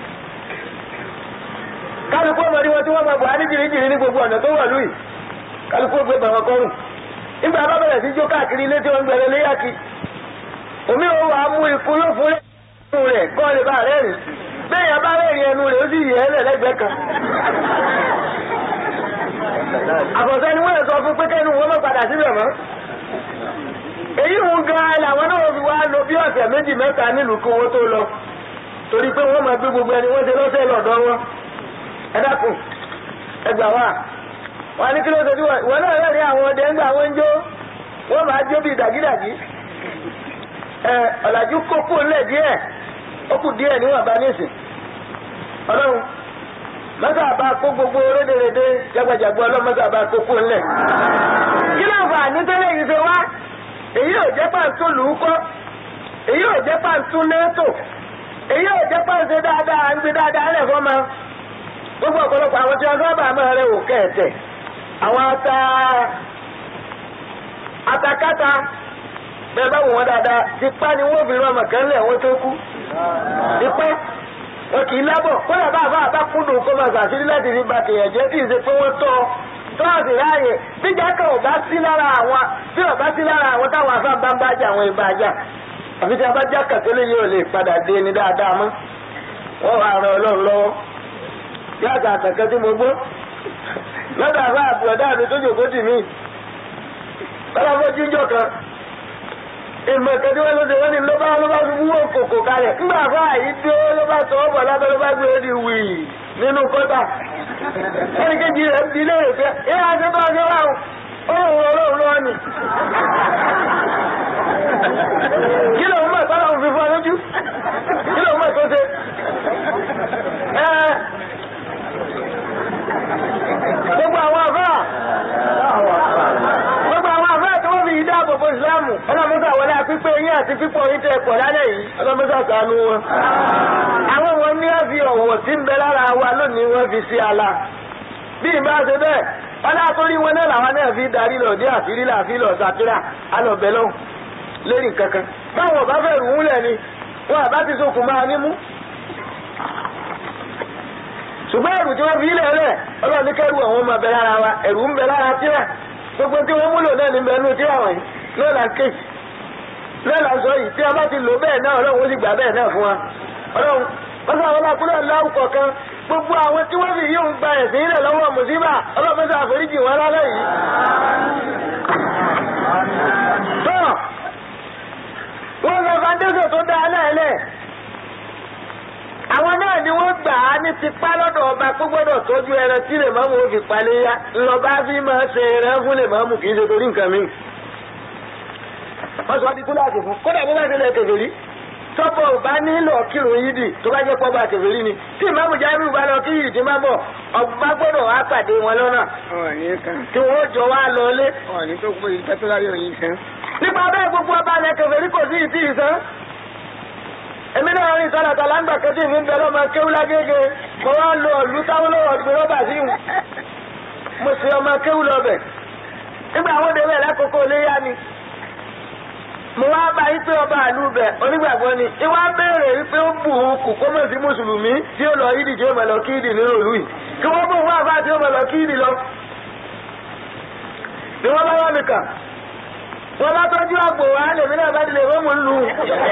kálukú ọmọdé wọn tí wọ́n máa bọ̀ á ní jìrìjìrì ní gbogbo ọ̀nà tó wà lóyìí kálukú gbé bàwọn kọrùn nígbà bá bẹ̀rẹ̀ sí jó káàkiri ilé tí wọ́n ń gbẹ̀rẹ̀ léyàkí omi ò wà á mú ikú yóò fún ẹnu rẹ̀ kọ́ lè bá rẹ̀ rìn bẹ́ẹ̀ yẹn bá rẹ̀ rìn ẹnu rẹ̀ ó sì yẹ ẹ́ lẹ́lẹ́gbẹ̀ẹ́ kan àbọ̀sẹ́ ni wọ́n lè sọ fún pé kẹ́nu wọn má padà síbẹ̀ mọ́. èyí ń gan làwọn náà fi wá lò bí ọ̀sẹ̀ méjì mẹ́ta nílùú kí wọ́n tó lọ torí pé wọ́n máa gbé gbogbo ẹni wọ́n ṣe lọ́sẹ̀ lọ́dọ̀ wọn. ẹ dákun ẹ gbà wá wọn ní kí ló ṣe bí wọn náà rẹ̀ ní àwọn ọdẹ ń gbà wọ́n ń jó wọ́n máa jó bí dàgídàgí. ẹ ọ̀làjú kókó ńlẹ̀ díẹ̀ ó kù díẹ̀ níwọ̀n bá nísìn ọlọ́run mọ́tà bá kó gbogbo rédèrèdè jagbajàgbọ́ ọlọ́run mọ́tà bá kókó ńlẹ̀. kí ló fà ní tẹ́lẹ̀ yìí ṣe wá èyí ò jẹ́ pàǹtó lùúkọ́ èyí ò jẹ́ pàǹtó nẹ́tò èyí ò jẹ́ pàǹtó dáadáa ń gbé dáadáa rẹ̀ fọ́ ma gbogbo ọ̀pọ̀lọpọ̀ àwọn tí wọ́n sábà máa rẹ̀ wò kẹ̀ẹ̀tẹ̀ àwọn ata atakata bẹ́ẹ̀ bá wò wọ́n dáadáa tipa ni wọ́n fi rán ọmọ kan lẹ̀ wọ́n tó kú tipa wọn kì í lábọ̀ kódà bá àbá àbá kúndùn kó máa ṣàṣírí láti fi ba tèèyàn jẹ́ kí n ṣe pé wọ́n tọ́ tọ́ọ̀sì ráàyè bíjà kan ò bá sí lára àwọn tí ò bá sí lára àwọn táwọn afá bá ń bá jà àwọn ìbá jà àfi tí a bá já kàtólé yóò lè padà dé ní dáadáa mọ́ wọ́n wà ràn ọlọ́run lọ́wọ́ yàtọ̀ àtàkẹ́ tí mo gbọ́ lọ́dọ̀ àbá àbúrọ̀dá mi tó jòkó tì mí bọ́lá fọ́ jíjọ kan ìmọ̀ ìkẹ́tí wọn ló ṣe wọ́n ní ló bá ló bá fi wúwo kòkò kalẹ̀ ńgbà fún àyí dé ló bá sọ ọ́ bọ̀ lábẹ́ ló bá gbé ó di wì nínú kọ́tà ẹnì kejì rẹ̀ ń di léèrè pé ẹ á ṣe bá ṣe wà ó òun ọlọ́run lọ́wọ́ ni. kí ló ń mọ̀ sọ́dọ̀ òun fi fọ́ lójú kí ló ń mọ̀ tó ṣe. gbogbo àwọn àfáà gbogbo àwọn àfáà tí wọ́n fi yí dáàbò bo ìsìláàmù ọlọ́mọsà wọlé àpípé yín àti pípọ̀ yín tẹ pọ̀ lálẹ́ yìí ọlọ́mọsà ṣàánú wọn. àwọn wọn ní ẹ fi ọ̀wọ̀ tí ń bẹ lára wa lónìí wọ́n fi sí ala. bí ìbá ṣe bẹ́ẹ̀ ọlá torí wọn náà làwọn náà fi darí lọ dé àfírí làfi lọ sàkírà alọ̀bẹ lọ́hùn lérí kankan. báwọn ọba fẹ́ rù ú lẹ̀ ni wọn àbá ti sokùn máa nímú. ṣùgbọ́n ẹ̀rù tí wọ́n fi ilẹ̀ lẹ̀ ọlọ́run ní kẹ́rù àwọn ọmọ bẹ lára wa ẹ̀rù ń bẹ lára tíra gbogbo tí wọ́n múlò náà ní bẹ nínú tíra wọ̀nyí náà là ń ké náà là ń sọ yìí tí a bá ti lò bẹ́ẹ̀ náà ọlọ́run ó sì gbà bẹ́ẹ̀ náà fún wa ọlọ́run wọ́n sọ àwọn ọlọ́kùnrin aláwù kọ̀ọ̀kan gbogbo àwọn tí wọ́n fi yí òun gba ẹ̀sìn ilẹ̀ lọ́wọ́ mùsíbà ọlọ́run sọ àforíjì wọn lálẹ́ yìí. tọ́ wọ́n sọ fàndéṣọ̀ tó dáa náà lẹ̀ àwọn náà ni wọ́n gbà á ní tipá lọ́dọ̀ ọba kó gbọ́dọ̀ tọ́jú ẹran tí lè mọ́mú òfin palẹ̀ yá ńlọba fi máa ṣe ẹran fún lè mọ́mú kì í ṣe torí nǹkan mi. wọ́n sọ di kúláàsì fún kódà bó bá ṣe lè kèfèrí tọ́pọ̀ ò bá nílò kírun yídì tó bá jẹ́ pọ́ bá kèfèrí ni tí ìmáàmù jábìrì bá lọ kí yìí ti máa bọ̀ ọba gbọ́dọ̀ wá pàdé wọn lọ́nà tí wọ́n jọ wá lọlé. nípa bẹ́ẹ̀ gbogbo ọba ilẹ̀ kèfèrí kò sí ìtì ìsán èmi náà rìn sọ́nà tàlágbà kejì mi ń bẹ lọ́mọ kéwú lágége mo wá lo ọ̀lú táwọn lọ́wọ́ gbé rọ́bà sí ìwù mo sì ọmọ kéwú lọ́bẹ̀ nígbà àwọn òde bẹ́ẹ̀ lákòókò léyà ni mo wá bá yí pé ọba àlú bẹ̀ onígbàgbọ́ ni ìwà béèrè wípé ó bù ú kù kó mọ̀ sí mùsùlùmí tí ó lọ yídì tí ó mọ̀ lọ kí yídì nínú ìlú yìí kí wọ́n bù wá àbá tí ó mọ̀ lọ kí yídì lọ. ni wọ́n bá wà mí kà wọ́n bá tọ́jú àpò wa lèmi náà bá dilẹ̀ wọ́n mú un lù ú.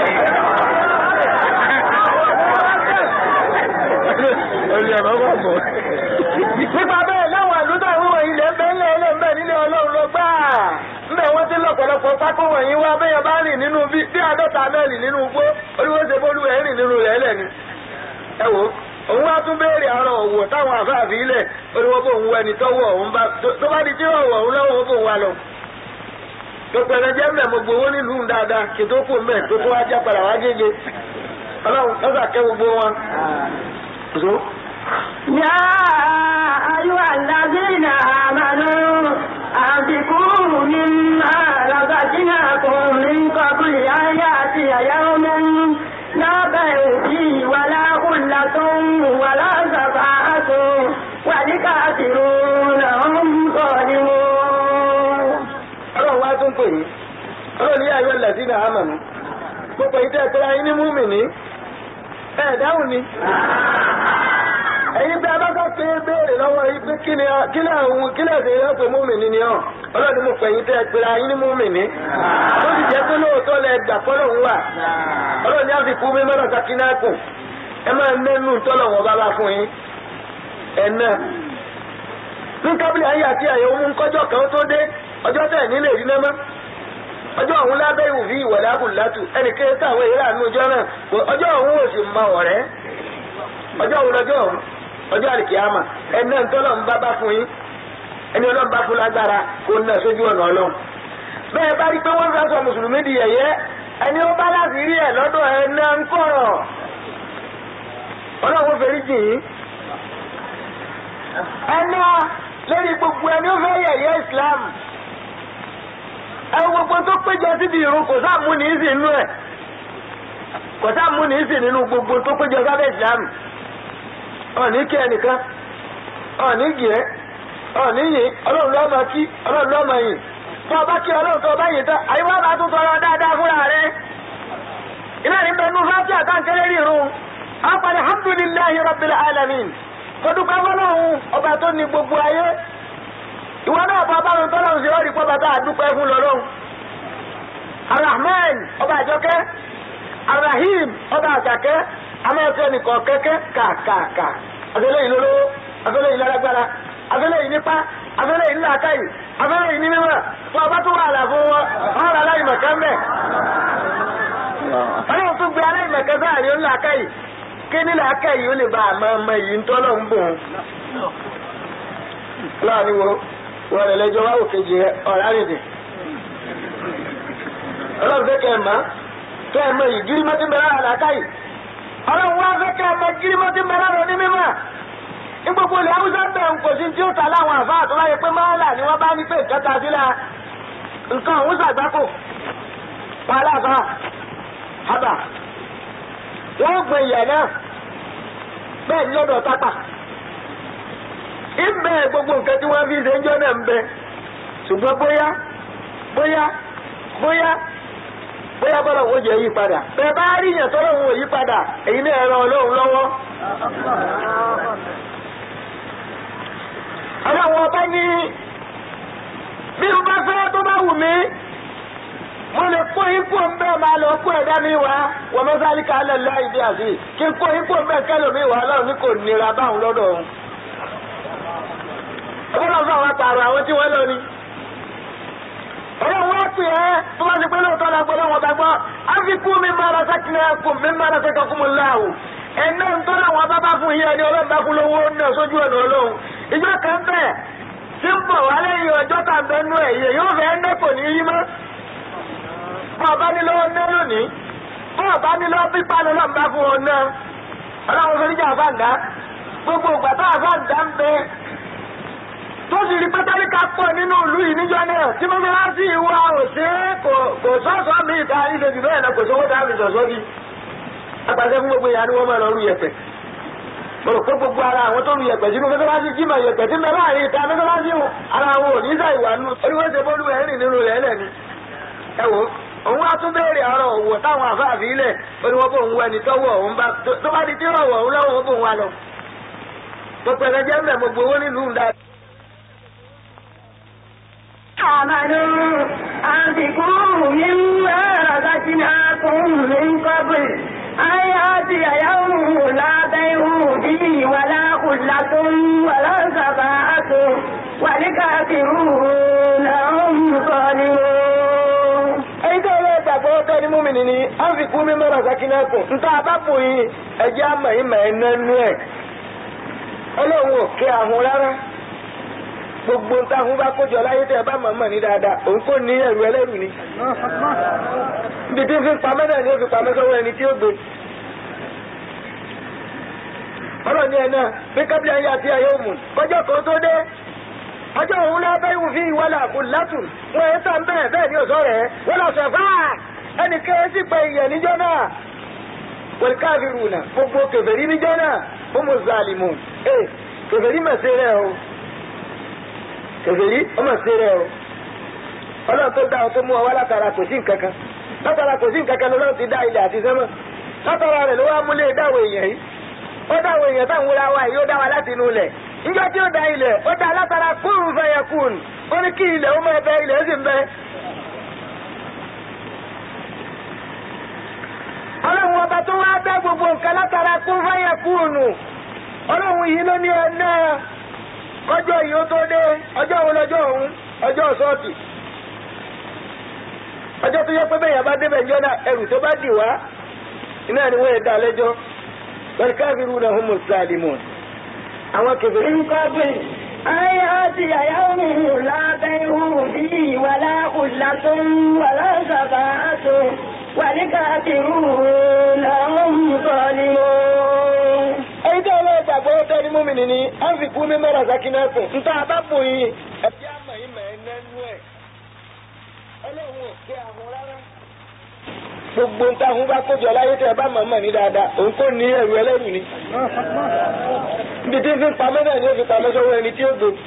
nípa bẹ́ẹ̀ láwọn àlùdà wíwọ̀ ilẹ̀ ń bẹ́ ńlẹ̀ ilẹ̀ ń bẹ̀ nílé ọlọ́run lọ gbà ńbẹ̀ wọ́n ti lọ̀pọ̀lọpọ̀ pákó wọ̀nyí wá bẹ́yẹn bá rìn nínú bí bí àádọ́ta mẹ́rin nínú igbó olúwo ṣe bólú ẹ̀ rìn nínú rẹ̀ lẹ̀ ni. ẹ wo òun wá tún béèrè àárọ̀ òwò táwọn àfáàfin ilẹ̀ olúwo bò ń wọ ẹni tọ́wọ́ òun bá tó bá di tí ọ̀wọ̀ òun lọ́wọ́ bò ń wá lọ. pẹpẹrẹ jẹ́ mẹ́ mo gbowó nílùú dáadáa kí tó kù mẹ́ tó tó wá já padà wá gègé ọlọ́run lọ́sà kẹ́ gbogbo wọn. يا أيها الذين آمنوا أنفقوا مما رزقناكم من قبل أن يأتي يوم لا بيع فيه ولا خلة ولا شفاعة والكافرون هم ظالمون. ọlọ́run wá tún pè yín ọlọ́run ní ayọ̀ lẹ́sìn àmàlú gbogbo ìtẹ́ ìtura yín ní múmi-ní ẹ̀ dáhùn ni ẹ̀yin bí a bá kọ́ pé béèrè lọ́wọ́ yìí pé kí ni kí ni àwọn kí ni ẹ̀sìn yẹn pé múmìnì ni ọ́ ọlọ́run mo pè yín tẹ́ ẹ pera yín ní múmìnì ó sì jẹ́ pé lóòótọ́ lẹ gbà fọ́lọ̀ ń wà ọlọ́run ní a fi kú mi mọ́nà sakinákù ẹ máa nẹ́nu tọ́lọ̀ wọn bá bá fún yín ẹ náà ní kábílì ayé àti àyè òun kọjọ́ kan tó dé ọjọ́ tẹ̀ nílé rí náà mọ́ ọjọ́ òun lábẹ́ ìwòfí ìwọ̀lẹ́ àbùlátù ẹnì kéré táwọn èyí rà nínú ọjọ́ náà ọjọ́ òun ò sì mọ ọ̀rẹ́ ọjọ́ òun lọ́jọ́ òun ọjọ́ àlìkìyàmà ẹni náà tọ́lọ̀ ń bá bá fún yín ẹni ọlọ́run bá fún lágbára kó ná sójú ọ̀nà ọlọ́run bẹ́ẹ̀ bá rí pé wọ́n fẹ́ sọ mùsùlùmí di yẹ̀yẹ́ ẹni ó bá láti rí ẹ̀ lọ́dọ̀ ẹ̀ náà ń kọ̀rọ̀ ọlọ́run fẹ́rí jì yín ẹni lórí gbogbo ẹni ó fẹ́ yẹ̀yẹ́ Islam ẹ gbogbo tó péjọ síbi ìrun kò sáà mú ní ìsìn inú ẹ̀ kò sáà mú ní ìsìn nínú gbogbo tó péjọ sábẹ́ Islam ọ̀ní kí ẹnìkan ọ̀ní gìẹ́ ọ̀ní yìí ọlọ́run ló máa kí ọlọ́run ló máa yìn tó ọba kí ọlọ́run tó ọba yìn tán àyíwá bá tún tọrọ dáadáa fúnra rẹ iná ní bẹnu fásitì àtàǹkẹ́lẹ́ rí irun apàdé alhamdulillahi rabbil alamin fọdúpẹ́ fọlọ́run ọba tó ní gbogbo ayé ìwọ náà bá bá wọn tọ́lọ́run sí ọ́rí pọ́ bàtà àdúpẹ́ fún lọ́lọ́run arahman ọba àjọkẹ́ arahim ọba àjàkẹ́ amẹ́fẹ́ nìkan kẹ́kẹ́ kàkàkà afẹ́lẹ́ yìí lólówó afẹ́lẹ́ yìí lálágbára afẹ́lẹ́ yìí nípa afẹ́lẹ́ yìí nílàákàyè afẹ́lẹ́ yìí ní mímọ́ fún ọba tó wà àlàfo wọn wọn rà aláìmọ̀kẹ́ mẹ́ ọlọ́run tó gbé aláìmọ̀kẹ́ sáàrí ó nílàákàyè kí nílàákàyè ó lè bá àmọ́ ọmọ yìí ń tọ́lọ̀ ń bò ó. láàrin wo wọn lè lẹ́jọ́ wá òkèjì ọ̀rá rèdè ọlọ́run fẹ́ kẹ́ ẹ̀ mọ́ kẹ́ ẹ̀ mọ́ yìí gírí mọ́tí mẹ́rẹ́ àlàákàyè ọlọ́run wá fẹ́ kẹ́ ẹ̀ mọ́ gírí mọ́tí mẹ́rẹ́ rẹ̀ ní mímọ́ ní gbogbo ilẹ̀ haúsá bẹ̀ ń kò sí tí ó ta láwọn àfa àtúwáyé pé máàlà ni wọ́n bá ní pé ìkẹta sílẹ̀ nǹkan òun ṣàgbákò wàhálà àfa àbà wọ́n gbé ìyà náà bẹ́ẹ̀ ní ọ̀dọ̀ tápà ìbẹ̀ gbogbo nǹkan tí wọ́n fi ṣe ń jọ náà ń bẹ ṣùgbọ́n bóyá bóyá bóyá bóyá bọ́lá òun jẹ́ yí padà bẹ́ẹ̀ bá rí yàn tọ́lọ́ òun ò yí padà èyí náà ẹ̀rọ ọlọ́run lọ́wọ́. ọlọ́run ọba ní bí mo bá fẹ́ tó bá wù mí mo lè kó ipò ń bẹ́ẹ̀ máa lọ kó ẹ̀dá mi wá wọ́n mọ́sálí ká lẹ̀ láì dí àfi kí n kó ipò ń bẹ́ẹ̀ kẹ́lò mi wá ọlọ́run ní kò nira báwọn lọ́dọ̀ òun. ọlọ́run fún àwọn àtàrà àwọn tí wọ́n lọ ni. ọlọ́run wá pè é tó bá ti pé lóòótọ́ la gbọ́dọ̀ wọn gbàgbọ́ áfikú mi máa ra sẹ́kìnà kù mi máa ra sẹ́kìnà kù mu láàwù. ẹ̀ná ń tọ́lá àwọn bábá fún yín ẹni ọlọ́run bá fún lówó náà sójú ọ̀nà ọlọ́run. ìjọ kan bẹ́ẹ̀ tí ń bọ̀ wá lẹ́yìn ọjọ́ tàbí ẹnu ẹ̀yẹ yóò fẹ́ ẹ́ nẹ́kò ní yí mọ́ bọ́ ọba ní lọ́wọ́ ná lónìí bọ́ ọba ní lọ́wọ́ pípa ló náà ń bá fún ọ náà ọlọ́run fẹ́ níjà àfáàndá gbogbo ìgbà tó àfáàndá ń bẹ tó sì rí pátáríkà pọ̀ nínú ìlú yìí níjọ́ náà tí mo fi wá sí ìwà òsè kò sọ́ọ̀sọ́ mi ìta ìṣe jù bẹ́ẹ̀ náà kò sówó tá a fi sọ̀sọ́ bí apàṣẹ fún gbogbo ìyá ni wọ́n máa lọ rú yẹ̀pẹ̀ mo rò pé gbogbo ara àwọn tó rú yẹ̀pẹ̀ sínú mẹ́sàlásí jímọ̀ yẹ̀pẹ̀ tí mẹ́fà rí ìta mẹ́sàlásí ara wọn ò ní sàìwà nù oníwèsè bólú ẹ̀rìn nínú rẹ̀ lẹ́ni ẹ wò ó òun wá tún béèrè ọ̀rọ̀ òwò táwọn àfáàfin ilẹ̀ ó ní wọ́n bò ń wọ ẹni tọ́wọ́ òun bá tó bá di tí rọ̀wọ̀ òun lọ́wọ́ ó bò ń wá lọ. gbogbo ẹ̀rẹ́ jẹ́ mẹ́ gbogbo owó nílùú ńlá. آمنوا أنفقوا مما رزقناكم من قبل أن يأتي يوم لا بيع فيه ولا خلة ولا شفاعة والكافرون هم ظالمون èyí tó yẹ ìgbàgbọ́ ọkọ ní múmi nìní á fi kú mímọ́ rọ̀sákínẹ́kùn níta àbápò yìí ẹjẹ́ àmọ̀ yìí mọ̀ ẹ́ nánú ẹ̀ ọlọ́run ò kí ahun rárá gbogbo nǹkan ahun bá kójọ láyé tẹ́ ẹ bá mọ̀ mọ̀ ní dáadáa òun kò ní ẹrù ẹlẹ́rù ni ibi tí ń fi pamẹ́ náà ni ó fi pamẹ́ sọ́wọ́ ẹni tí ó gbé ọlọ́run ní ẹ náà bí kábílì ayé àti ayé òmù kọjọ́ kan tó dé ọjọ́ òun náà bẹ́ẹ̀ wù fi wọlé àkú látù wọn ẹ̀ tán bẹ́ẹ̀ bẹ́ẹ̀ ni òsọ rẹ̀ wọ́n lọ sọ̀fà ẹnì kéré sì pé ìyẹn níjọ́ náà wọlé káfíìrù náà gbogbo kèfèrí níjọ́ náà fún mùsàlìmù ẹ kèfèrí mà ṣe rẹ̀ o kèfèrí ó mà ṣe rẹ̀ o ọlọ́run tó dá ọ tó mú ọ wá látara kò sí nǹkan kan látara kò sí nǹkan kan lọ́lọ́run ti dá ilẹ̀ àti sẹ́mọ̀ látara rẹ̀ ló wá múlé dáwọ̀ èèyàn yìí ó dáwọ̀ èèyàn táwọn wúra wa yìí ó dá wa láti inú ilẹ̀ níjọ́ tí ó da ilẹ̀ ó da látara kúrú fẹ̀yẹ̀ kùn ó ní kí ilẹ̀ ó máa bẹ ilẹ̀ ó sì ń bẹ. ọlọ́run ọba tó wá dá gbogbo nǹkan látara kún fẹ̀yẹ̀ kùnù ọlọ́run yìí ló ní ẹ náà kọjọ́ yìí ó tó dé ọjọ́ wo lọ́jọ́ ọ̀hún ọjọ́ sọ́ọ̀tì ọjọ́ tó yẹ pé bẹ́ẹ̀ yẹn bá débẹ̀ ńjọ́ náà ẹrù tó bá dì wá iná ni wọ́n yẹ dá lẹ́jọ́ wal kafiruna humus zalimun àwọn kẹfẹ́ من قبل أن يأتي يوم لا بيع فيه ولا خلة ولا شفاعة والكافرون هم ظالمون ẹni tí ọlọ́run gbàgbọ́ tẹ́ ní múmi ní á fi kú mi mẹ́ra sákínà fún un. nta bá bò yín ẹbí àmọ̀ yín mẹ́ ẹ nẹ́nu ẹ̀ ọlọ́run ò pé àwọn rárá. gbogbo nta àwọn bá kójọ láyé tẹ ẹ bá mọ̀ mọ̀ ní dáadáa òun kò ní ẹrù ẹlẹ́rù ni. ibi tí ń fi pamọ́ náà ni ó fi pamọ́ sọ́wọ́ ẹni tí ó gbó.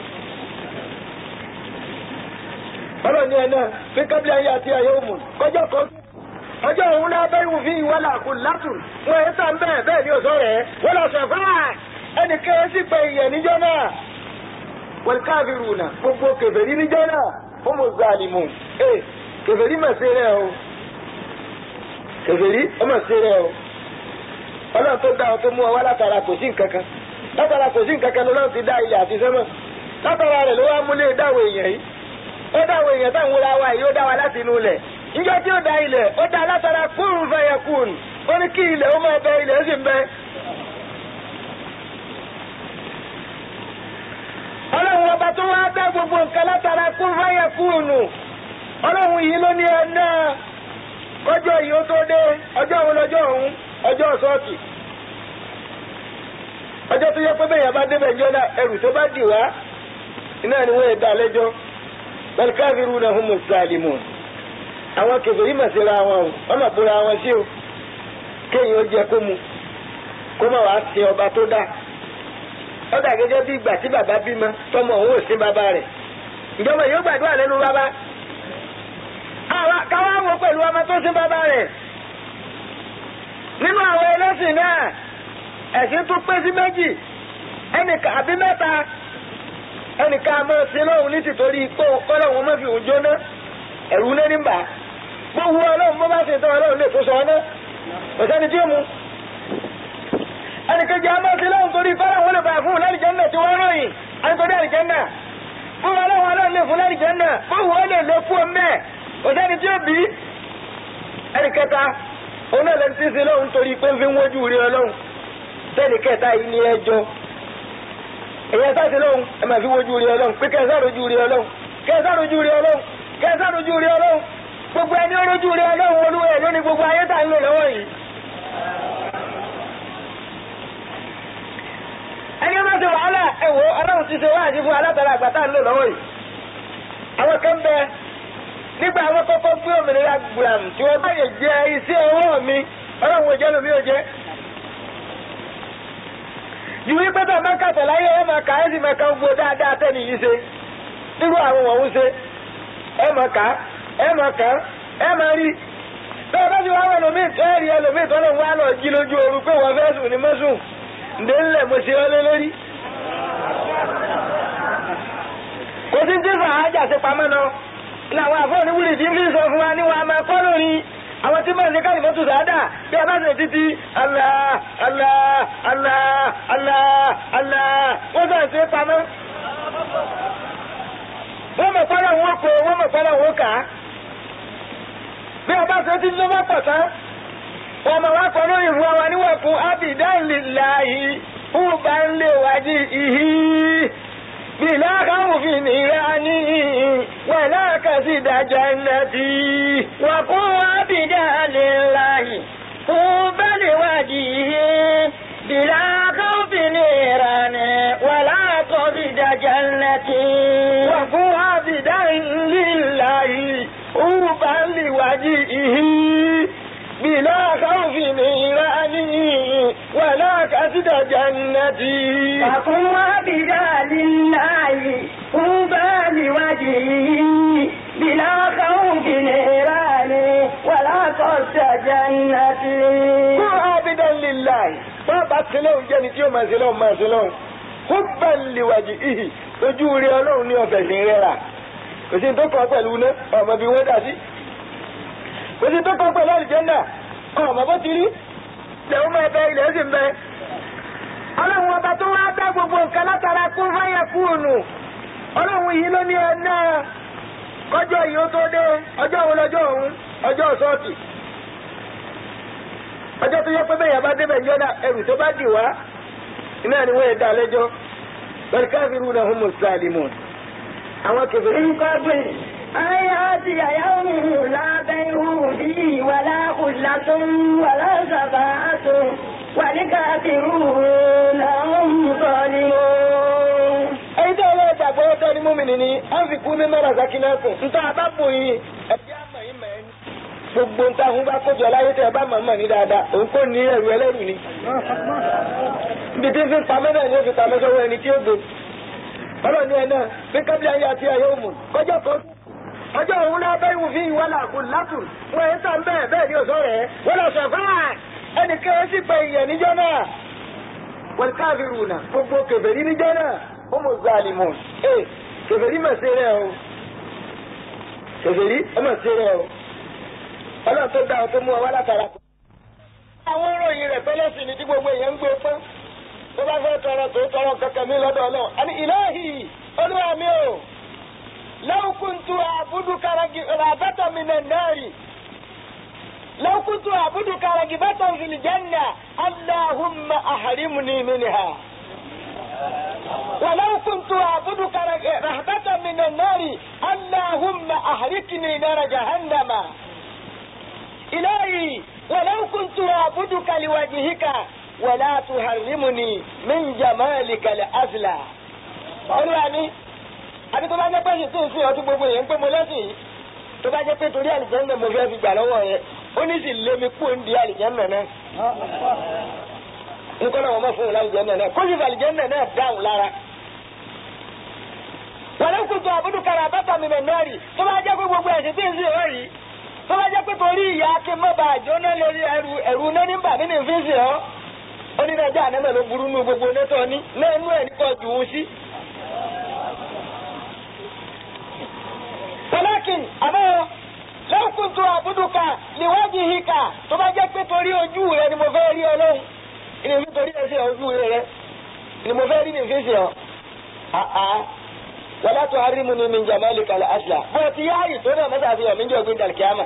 ọlọ́run ní ẹ náà fi kábílẹ̀ ayé àti ayé òmù kọjọ́ kan ọjọ́ òun náà bẹ́ẹ̀ wù fi ìwọ́lá kù látù wọn ẹ̀ tàn bẹ́ẹ̀ bẹ́ẹ̀ ni òsọ rẹ̀ wọ́n lọ sọ fún wa ẹnì kéré sì pé ìyẹn níjọ́ náà wọ́n káàbìrù nà gbogbo kèfèrí níjọ́ náà fún mo zàlìmù ẹ kèfèrí mà sí rẹ o kèfèrí ó mà sí rẹ o ọlọ́run tó dá ọ tó mú ọ wá látara kò sí nǹkan kan látara kò sí nǹkan kan lọ́lọ́run ti dá ilẹ̀ àti sẹ́mọ̀ látara rẹ̀ ló wá múlé dáwọ̀ èèyàn yìí ó dáwọ̀ èèyàn táwọn wúra wa yìí ó dá wa láti inú ilẹ̀ njọ tí ó da ilẹ̀ ó da látara kúrú fẹyẹ kúrú ó ní kí ilẹ̀ ó máa bẹ ilẹ̀ ó sì ń bẹ. ọlọ́run ọba tó wá dá gbogbo nǹkan látara kúrú fẹyẹ kúrú nù ọlọ́run yìí ló ní ẹ náà kọjọ́ yìí ó tó dé ọjọ́ òun lọ́jọ́ òun ọjọ́ sọ́ọ̀tì ọjọ́ tó yẹ pé bẹ́ẹ̀ yẹn bá débẹ̀ ńjọ́ náà ẹrù tó bá dì wá iná ni wọ́n yẹ dá lẹ́jọ́ bal kafiruna humus zalimun àwọn kèfèrí mà síra wọn o wọn mà bóra wọn sí o kéèyàn ó jẹ kó mu kó má wàá sin ọba tó dá ó dà gẹ́gẹ́ bí ìgbà tí bàbá bímọ tọmọ òun ò sin bàbá rẹ̀ ìjọba yóò gbàdúrà lẹ́nu bàbá káwá wo pẹ̀lú ọmọ tó sin bàbá rẹ̀ nínú àwọn ẹlẹ́sìn náà ẹ̀sìn tún pé sí méjì ẹnìkan àbí mẹ́ta ẹnìkan a máa sin lóhun ní tìtorí pé kọ́lọ́hún má fi òun jóná ẹ̀rù ní nígbà gbogbo ọlọ́run bó bá ṣe tán ọlọ́run lè tó sọ ọ́nà ọ̀sẹ́ni tí ó mu ẹnìkejì àmọ́ sí lọ́run torí fẹ́ràn wọn lè bá fún lẹ́rìjẹ́nà tí wọ́n ròyìn ànítorí àrìjẹ́nà fún ọlọ́run ọlọ́run lè fún lẹ́rìjẹ́nà gbogbo ó lè lè fún ọmọ ẹ̀ ọ̀sẹ́ni tí ó bí ẹnìkẹta òun náà lẹ́ni tí ń sin lọ́run torí pé ń fi wójú rí ọlọ́run tẹ́nìkẹta yìí ní ẹjọ́ èyàn sáà sí lọ́run ẹ máa fi wójú rí ọlọ́run pé kẹsàn-án rojú rí ọlọ́run kẹsàn-án rojú rí ọlọ́run kẹsàn ojú rí ọlọ́run gbogbo ẹni olójú rí ọlọ́run olúwa ẹ̀ lónìí gbogbo ayé tà ń lò lọ́wọ́ yìí. ẹni ọmọ ṣe wàhálà ẹwọ ọlọ́run ti ṣe wáàdí fún alátara àgbà tá ń lò lọ́wọ́ yìí. àwọn kan bẹ nígbà àwọn kọ́kọ́ gbé òmìnira gbùràm tí wọ́n bá yẹ jẹ iṣẹ́ ọwọ́ mi ọlọ́run ò jẹ́ lómi ò jẹ́. ìwé pẹ́tà máa ń kàtọ̀ láyé ẹ̀ máa kà ẹ́ sì máa ka gbogbo dáadáa tẹ́ni yìí ṣe nírú àwọn wọ̀nyí ṣe ẹ máa kà á ẹ máa kà á ẹ máa rí bẹ́ẹ̀ bá ti wá wọn ẹlòmíì ẹ rí ẹlòmíì tó lóun wá lọ jí lójú oru pé wọ́n fẹ́ sùn ní mọ́sùn ǹdẹ́ ńlẹ̀ mo ṣe ọ́ lé lórí. kò sí tí fàájà ṣe pamọ́ náà làwọn àfọ oníwúrì tí ń fi sọ fún wa ní wọn a máa kọ́ lórí àwọn tí máa ń ṣe káyìí mọ́tò sáádà bí a bá ṣe títí Allah Allah Allah Allah Allah wọ́n sọ ṣe pamọ́ wọ́n mọ̀ pálọ̀ wọn kò wọ́n mọ̀ pálọ̀ wọn kà á. bí ọba ṣe ti ló bá pọ̀ tán wọ́n mọ̀ wá kọ́ lórí ìfún wa níwọ̀n fún abidan lillahi fún bá ń lè wájú ìhí. bìlá káwùfin nìra ní wẹ̀lá kàṣí ìdájọ́ ẹ̀nàtì. wà fún abidan lillahi fún bá lè wájú ìhí. bìlá káwùfin nìra ní wẹ̀lá kàṣí ìdájọ́ ẹ̀nàtì. وفو عبدا لله أوبا لوجهه بلا خوف نيرانه ولا كسد جنتي وقم عبدا لله طوبى لوجهه بلا خوف نيران ولا قصد جنتي كن عبدا لله bàbá sílẹ̀hùn jẹ́ni tí ó máa sílẹ̀hùn máa sílẹ̀hùn hubban liwajihi ojú rí ọlọ́run ní ọ̀fẹ́ sí rẹ́ra kò sí tó kàn pẹ̀lú iná ọmọ bí wọ́n dà sí kò sí tó kàn pẹ̀lú àlùjànnà ọmọ bó ti rí ilẹ̀ ó máa bẹ ilẹ̀ ó sì ń bẹ. ọlọ́run ọba tó wá dá gbogbo nǹkan látara kún fáyà kúrònù ọlọ́run yìí ló ní ẹ náà kọjọ́ yìí ó tó dé ọjọ́ wo lọ́jọ́ òun ọjọ́ sọ́ọ̀tì ọjọ́ tó yẹ pé bẹ́ẹ̀ yà bá débẹ̀ ńjọ́ náà ẹrù tó bá dì wá iná ni wọ́n yẹ dá lẹ́jọ́ bal kafiruna humus zalimun àwọn kẹfẹ́ من قبل أن يأتي يوم لا بيع فيه ولا خلة ولا شفاعة والكافرون هم ظالمون ẹni tí ọlọ́run gbàgbọ́ ọ̀tọ́ ni múmi nìní á fi kú ní mẹ́rà sákínẹ́kùn níta àbábò yìí ẹ̀jẹ̀ àmọ̀ yìí mẹ́ ẹni. gbogbo nta fún bá kójọ láyé tẹ ẹ bá mọ̀ mọ̀ ní dáadáa òun kò ní ẹrù ẹlẹ́rù ni. ibi tí ń fi pamẹ́ náà ni ó fi pamẹ́ sọ́wọ́ ẹni tí ó gbé. ọlọ́ọ̀ni ẹ̀ náà bí kábíyà yà ti àyè òmù kọjọ́ kan ọjọ́ òun náà bẹ́ẹ̀ wù fi ìwà làkùn látùn wọ́n ẹ̀ sàn bẹ́ẹ̀ bẹ́ẹ̀ ni òṣọ́ rẹ̀ wọ́n lọ sọ fún wa ẹnì kan sì pé ìyẹn níjọ́ náà wọ́n káfíìrù náà gbogbo kèfèrí níjọ́ náà homo zalimun ee kèfèrí mà ṣe rẹ̀ o kèfèrí ẹ mà ṣe rẹ̀ o ọlọ́run tó dá ọ tó mú ọ wá látara. àwọn ìròyìn rẹ̀ tọ́lẹ̀ sí ni tí gbogbo èèyàn ń gbé pọ́n tó bá fẹ́ tọrọ tó tọrọ kankan mi lọ́dọ̀ ọlọ́run àní ìlàhì olúwa mi o law kuntu a'buduka ragibatan minan nari law kuntu a'buduka ragibatan fil janna allahumma ahrimni minha. ولو كنت أعبدك رهبة من النار اللهم أهلكني نار جهنم إلهي ولو كنت أعبدك لوجهك ولا تحرمني من جمالك الأزلى Olúwa ni àbí tó bá jẹ́ pé ṣètò ìsìn ọdún gbogbo yẹn ń pé mo lẹ́sìn yìí tó bá jẹ́ pé torí àlìjẹ́nà mo fẹ́ fi gbà lọ́wọ́ yẹn ó ní sì lé mi kúrò ń di àlìjẹ́nà náà nǹkan náà wọ́n mọ̀ fún un láti jẹ́nà náà kó sì fàlì jẹ́nà náà dáhùn lára. wàlẹ́ kùtù àbúdù kára bàtà mi mẹ̀ náà rì tó bá jẹ́ pé gbogbo ẹ̀sìn tí ń sìn ọ́ rí tó bá jẹ́ pé torí ìyá kí n má bàa jóná lórí ẹrù ẹ̀rù náà ní bà mí ní fi ń sìn ọ́. ó ní nàìjíríà ànámọ̀ ló burú nù gbogbo nẹ́tọ̀ ní náà inú ẹ̀ nípa jù ú sí. wàlákìn àmọ́ lẹ́yìn kùtù àbúdù ká níwájú ìhìkà tó bá jẹ́ pé torí ojú rẹ ni mo fẹ́ rí ọlọ́run ìní mi torí ẹsẹ̀ ojú rẹ ni mo fẹ́ rí ní fèsì ọ. wàlá tó harí mu ni mi jàmbá lè kalẹ̀ asla. bó ti yá àyè tó náà mẹ́ta fi hàn mí jẹ́ ògbé dàlkíámà.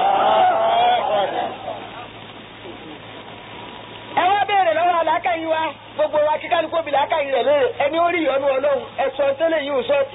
ẹ wá béèrè lọ́wọ́ alákàyí wa gbogbo wa kíkà ní kóbi làákàyí rẹ̀ léèrè ẹni ó rí ìyọnu ọlọ́run ẹ̀sọ́ tẹ́lẹ̀ yìí ò sọ́ọ̀tì.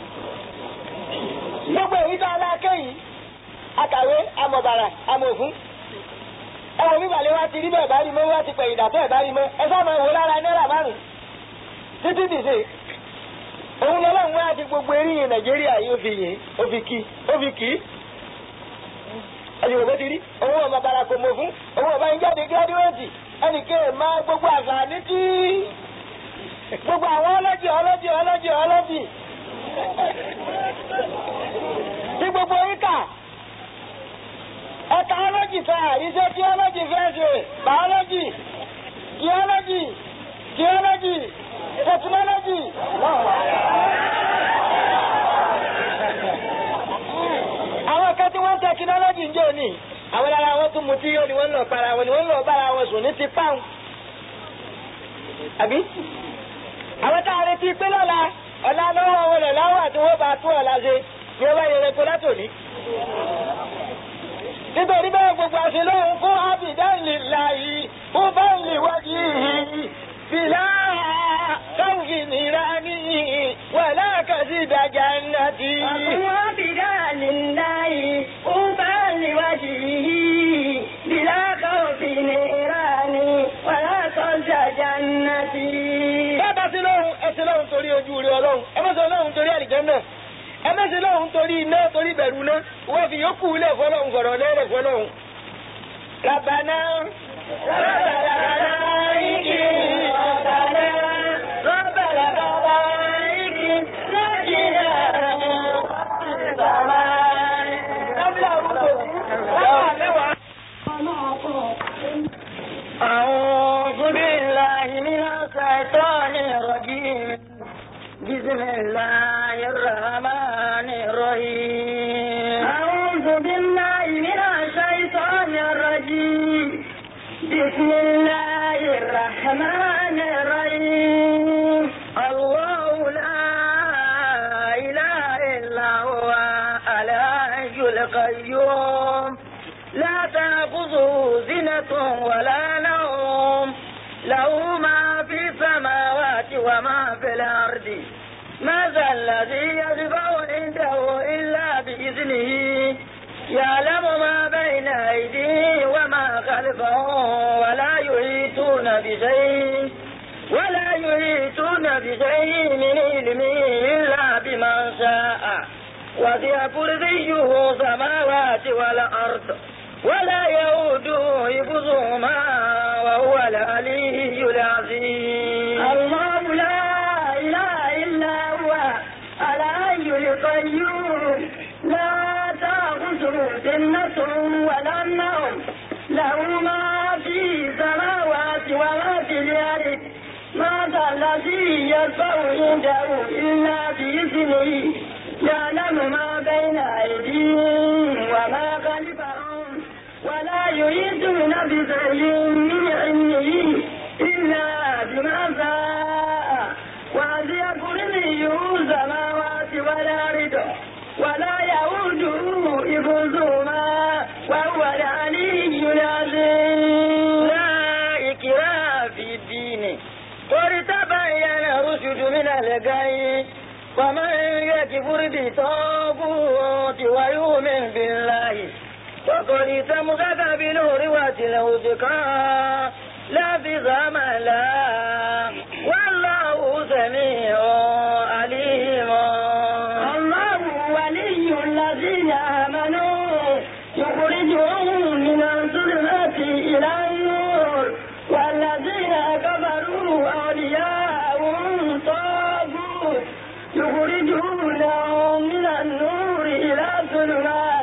gbogbo èyí tó alákàyí akàwé amọ̀bàrà amòfún ẹwọ mi balẹ̀ wá ti rí bẹ́ẹ̀ bá rí mọ́ wá ti pẹ̀yìn dàtọ́ ẹ̀ bá rí mọ́ ẹ sábà wò lára náírà márùn títí dìse òun lọ́lọ́run wá ti gbogbo eríyìn nàìjíríà yìí ó fi yìn ó fi kí ó fi kì í ẹ̀sìn òbó ti rí owó ọmọ barako mọ̀ fún owó ọba yín jáde gírádíwẹ̀tì ẹnìkan ẹ̀ máa gbogbo àǹfààní tí gbogbo àwọn ọlọ́jì ọlọ́jì ọlọ́jì ọlọ́jì tí gbogbo yín kà ẹ̀ka ọlọ́jì ta àríṣẹ́ tíọ́lọ́jì fẹ́ ṣe bàọ́lọ́jì tíọ́lọ́jì tíọ́lọ́jì tẹkinọ́lọ́jì. àwọn kan tí wọ́n ń tẹkinọ́lọ́jì ń jẹ́ òní àwọn ará wọn tún mutí yóò ni wọ́n ń lọ para wọn ni wọ́n ń lọ bára wọn sùn ní ti páwọn. àbí àwọn tá a retí pé lọ́la ọ̀la lọ́wọ́ wọn lẹ̀ láwọ̀ àti wọ́n bá tún ọ̀la ṣe ni wọ́n bá yẹ rẹ̀ kó látòní nítorí bẹ́ẹ̀ gbogbo àṣẹ lóhun fún ábìdánlè láàyè ó bá ń lè wájú yìí bìlá káwùfì nira ní wà láàkàsí ìdájà ńlá tí. وقل عبدا لله أوبى لوجهه بلا خوف نيران ولا صوت جنة bàbá sí lóhun ẹsẹ lóhun torí ojú rẹ ọlọ́run ẹ má ṣe lóhun torí àlìjẹ́nnà ẹ má ṣe lóhun torí iná torí bẹ̀rù náà wọ́n fi yókù lẹ̀ fọlọ́hun fọ̀rọ̀ lẹ́rẹ̀ fọlọ́hun. Rabbana ربنا عليك ربنا ربنا عليك نجنا السماء قبل أعوذ بالله من الشيطان الرجيم بسم الله الرحمن الرحيم أعوذ بالله من الشيطان الرجيم بسم الله الرحمن الرحيم الله لا القيوم لا تأخذه زنة ولا نوم له ما في السماوات وما في الأرض ماذا الذي يشفع عنده إلا بإذنه يعلم ما بين أيديه وما خلفهم ولا يحيطون بشيء ولا يحيطون بشيء من علمه إلا بما شاء وسع كرسيه السماوات والأرض ولا يؤوده حفظهما وهو العلي العظيم الله لا إله إلا هو الحي القيوم لا تأخذه سنة ولا نوم له ما في السماوات وما في الأرض ما ذا الذي يشفع عنده إلا بإذنه يعلم ما بين أيديهم وما خلفهم ولا يريدون بشيء من علمه إلا بما شاء وسع كرسيه السماوات والأرض ولا يؤوده حفظهما وهو العلي العظيم لا إكراه في الدين قد تبين الرشد من الغي ومن يكفر بالطاغوت ويؤمن بالله فقد استمسك بنور وتلوثقا لا بزام لا والله سميع عليم الله ولي الذين آمنوا يخرجهم من الظلمات إلى النور والذين كفروا أولياءهم طاغوت يخرجونهم من النور إلى الظلمات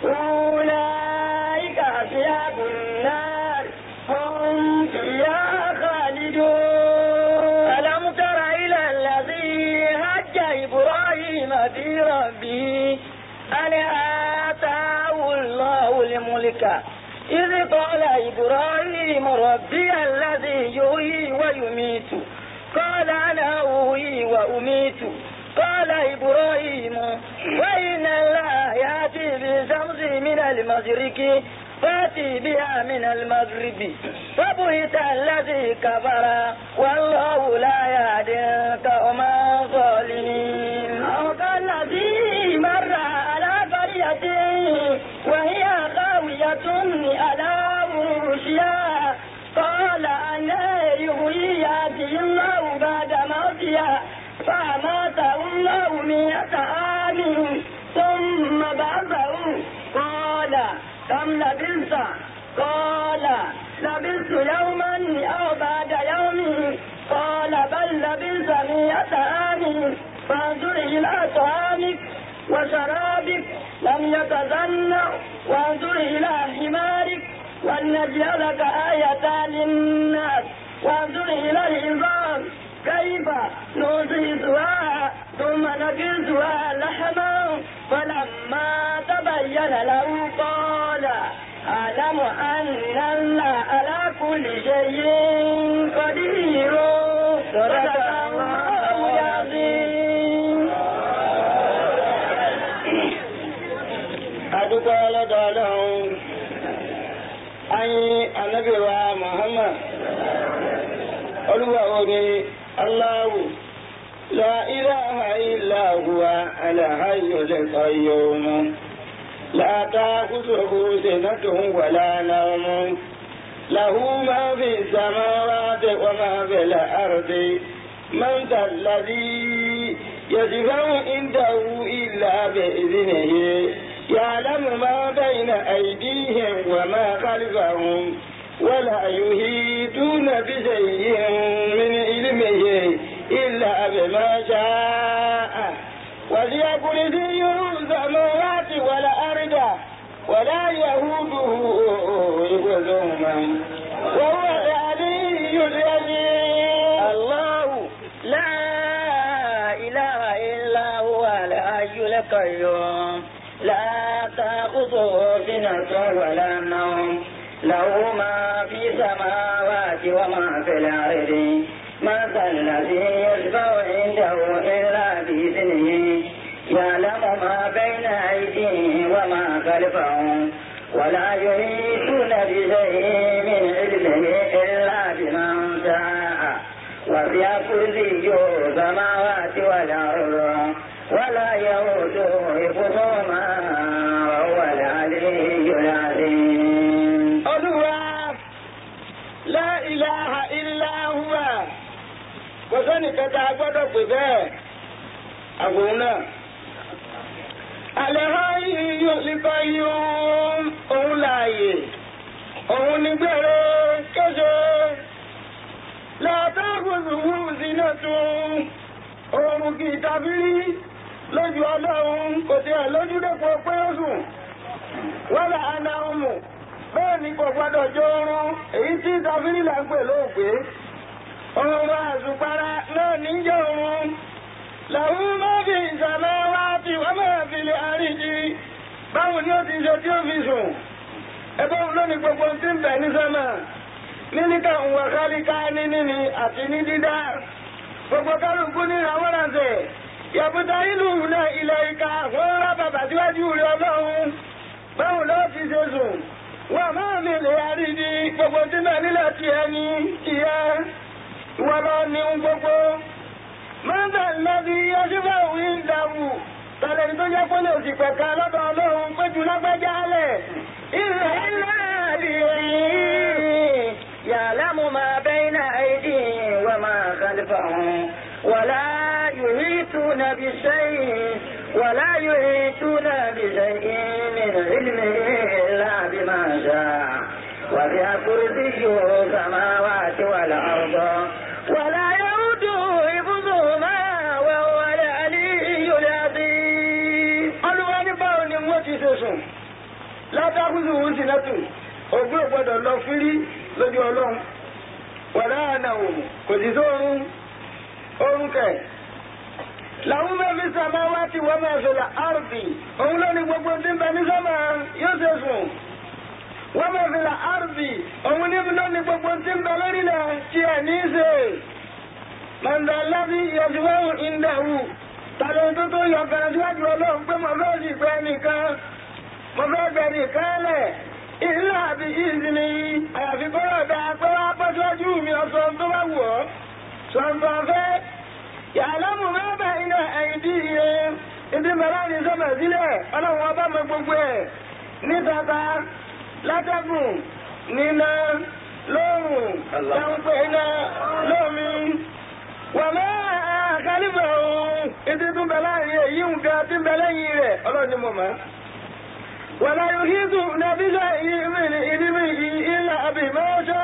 أولئك أصحاب النار هم فيها خالدون ألم تر إلى الذي هج إبراهيم في ربه أن آتاه الله الملك إذ قال إبراهيم ربي الذي يحيي ويميت قال أنا أحيي وأميت قال إبراهيم وإن الله يأتي بالشمس من المشرق فأتي بها من المغرب فبهت الذي كفر والله لا يهدي القوم الظالمين أو كالذي مر على قرية وهي خاوية على عروشها قال أنا يحيي هذه الله بعد موتها فأماته الله مئة عام ثم بعثه قال كم لبثت قال لبثت يوما أو بعد يوم قال بل لبثت مئة عام فانظر إلى طعامك وشرابك لم يتزنع وانظر إلى حمارك ولنجعلك آية للناس وانظر إلى العظام كيف نصيصها ثم نكسها لحما فلما تبين له قال أعلم أن الله على كل شيء قدير صدق الله العظيم adúgbò ọlọ́dọ̀ ọlọ́run ayin anabi wa muhammad olúwa omi aláwù la ilaha illa huwa alhayyul qayyum la ta'khudhuhu sinatun wala nawm lahu ma fi samawati wa ma fil ardi man dhal ladhi yashfa'u indahu illa bi'idhnihi يعلم ما بين أيديهم وما خلفهم ولا يهيدون بشيء من علمه إلا بما شاء وسع كرسيه السماوات والأرض ولا يهوده حفظهما وهو العلي العظيم الله لا إله إلا هو الحي القيوم لا تأخذه سنة ولا نوم له ما في السماوات وما في الأرض ما ذا الذي يشفع عنده إلا بإذنه يعلم ما بين أيديهم وما خلفهم ولا يحيطون بشيء من علمه إلا بمن شاء وسع كرسيه السماوات والأرض ولا يؤوده حفظهما وهو العلي العظيم olúwa la ilaha illa huwa kò sẹ́ni kẹta gbọ́dọ̀ pè bẹ́ẹ̀ àwòrán náà. àlẹ́hàn yíyọ líkọ yún òun láàyè òun ní gbére kéṣe látàkùnzùwù sínú tún òun kì í tàbí lójú ọlọ́run kò tí ẹ̀ lójú dẹ́pọ̀ pé ó sùn wọ́n là á na ọmọ bẹ́ẹ̀ ni kò gbọ́dọ̀ jó oorun èyí tí tàbí là ń pè lóògbé ọrùn àzùpara náà níjẹ́ oorun làwọn máa fi ìsàmẹ́ wá tí wọ́n máa fi lè àríjì báwo ni ó ti ṣe tí ó fi sùn ẹgbẹ́ òun ló ní gbogbo tí ń bẹ̀ ní sọ́mà níníkà ń wà kálíká ní níní àti ní dídá gbogbo kálukú ní ìràwọ̀rànṣẹ̀ yàbúta ìlú náà ilẹ̀ ìka wọ́n rá bàbà síwájú rẹ̀ ọlọ́run báwo ló ti ṣe sùn wọ́n máa mi lè àríjì gbogbo tí náà nílẹ̀ tiẹ̀ ní tiẹ̀ wọ́n lọ ní gbogbo mọ́ńdà lọ́bí ọjọ́bà òun ń dàrú tàlẹ́ tó jẹ́ pé lè sì pẹ̀ka lọ́dọ̀ ọlọ́run péjú lágbájá lẹ̀. إلا بإذنه يعلم ما بين أيديهم وما خلفهم ولا يحيطون بشيء ولا يحيطون بشيء من علمه إلا بما شاء وسع كرسيه السماوات والأرض ولا يؤوده حفظهما وهو العلي العظيم olúwa ní báwo ni wọ́n ti ṣe sùn látàkùnrin òun sì lẹ́tù ògbé ògbọ́dọ̀ lọ fírí lójú ọlọ́run wàlá àna òun kò sì sóorun oorun kẹ̀. làwọn mẹ́fì sàmá wá ti wọ́n máa fẹ̀lẹ̀ àrùbì òun ló ní gbogbo tí ń bẹ ní sọ́mà yóò ṣe sùn. wọ́n máa fẹ̀lẹ̀ àrùbì òun níbi ló ní gbogbo tí ń bẹ lórí náà tí ẹ̀ ní í ṣe. màndà lábí yọ̀sùwẹ̀hùn ìndàwù tàbí tó tó yọ kan síwájú ọlọ́run pé mo fẹ́ sì pẹ́ nìkan mo fẹ́ bẹ nìkan lẹ̀ ìlú àbí ìsinmi àyàfi kọ́rọ̀ dá pé wá bọ́ síwájú mi ọ̀sán tó bá wù ọ́ sọ̀nbọ̀n fẹ́ yàrá mú mẹ́bẹ̀ iná ẹ̀yìn dí iye ibi mẹ́rán ní sọ́mọ̀ sílẹ̀ ọlọ́run ọba mọ gbogbo ẹ̀ ní tata látẹ́gùn níná lóòrùn táǹpẹ̀ iná lómi wàmẹ́ àkálífẹ̀ òun ìdí tún bẹ láàrin èyí nǹkan tí ń bẹ lẹ́yìn rẹ̀ ọlọ́run ni mo mọ̀ wàlá yóò kí tún nàbíṣẹ́ ìdíbí ilẹ̀ àbí mọ́ṣọ́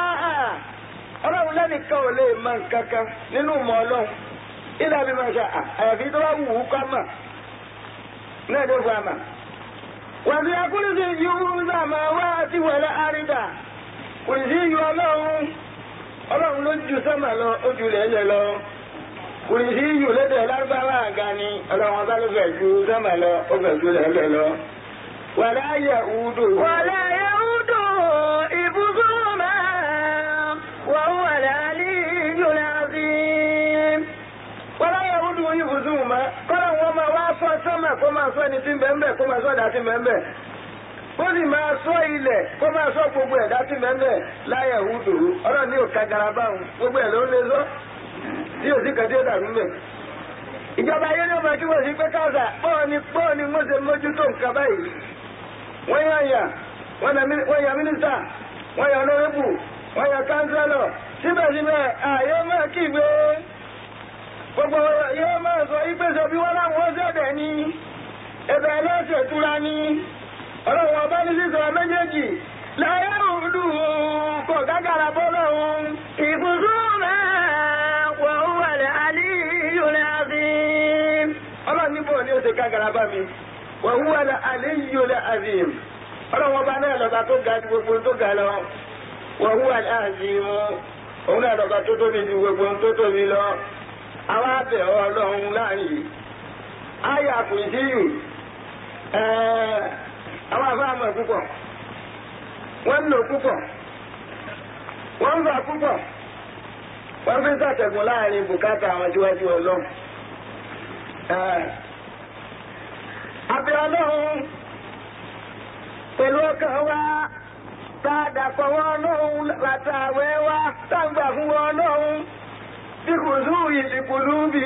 ọlọ́run lẹ́nìkan ò lè mọ nǹkan kan nínú mọ́ ọlọ́run ilẹ̀ àbí mọ́ṣọ́ àyàfi tó bá wù ú ká mà náà dé fún àmà wàbí akúrúsí yìí ń sàmà wá sí wẹ̀lẹ́ àrídà kò sí yìí ọlọ́run ọlọ́run ló ju sọ́mà lọ ó ju lẹ́lẹ̀ lọ kùrì sí yù lédè lárúbáwá àga ni ọlọ́run ọba ló fẹ́ ju sọ́mà lọ ó fẹ́ ju lẹ́lẹ̀ lọ. wàlá yẹ udu. ولا يؤوده حفظهما وهو العلي العظيم wàlá yẹ udu ibùsùn mọ́ kọ́lá wọn máa wá sọ sọ́mà kó máa sọ ẹni tí ń bẹ ń bẹ kó máa sọ ẹ̀dá tí ń bẹ ń bẹ kó sì máa sọ ilẹ̀ kó máa sọ gbogbo ẹ̀dá tí ń bẹ ń bẹ láyẹ̀ udu ọlọ́run ní òkà garaba òun gbogbo ẹ̀ ló ń lé sọ tí òsì kan tí ó dàrú mẹ́. ìjọba ayé ló máa kí wọ́n sí pé káàsà bọ́ọ̀ ni bọ́ọ̀ ni wọ́n ṣe mójútó nǹkan báyìí. wọ́n yàn yà wọ́n yà mínísítà wọ́n yà lọ́rẹ́bù wọ́n yà kánsẹ́lọ̀ síbẹ̀síbẹ̀ àyè máa kígbe gbogbo yóò máa sọ ìpèsè bí wọ́n láwọn ó ṣẹ̀dẹ̀ ní ẹ̀bẹ̀ ẹlẹ́sẹ̀ túra ní ọlọ́run ọba ní sísọ méjèèjì láyé òdu kò gágàrà bọ́ lọ́hùn حفظهما وهو العلي العظيم ọlọ́run níbo ni ó ṣe gágàrà bá mi wọ́n wúwa la àléyìí la àzìm ọlọ́run ọba náà lọ́ba tó ga ju gbogbo tó ga lọ wọ́n wúwa la àzìm òun náà lọ́ba tó tóbi ju gbogbo tó tóbi lọ àwọn abẹ ọlọ́run láàyè ayé àpòjìyù àwọn àfáàmọ̀ púpọ̀ wọ́n ń lò púpọ̀ wọ́n ń fà púpọ̀ wọ́n fi ń sàtẹ̀gùn láàrin bùkátà àwọn tíwájú ọlọ́run. Abẹ́ ọlọ́run pẹ̀lú ọkàn wa tá a dàpọ̀ wọn lóhun látàwẹ́ wa tá a gbà fún wọn lóhun bí kò sún ìdìkùlù bí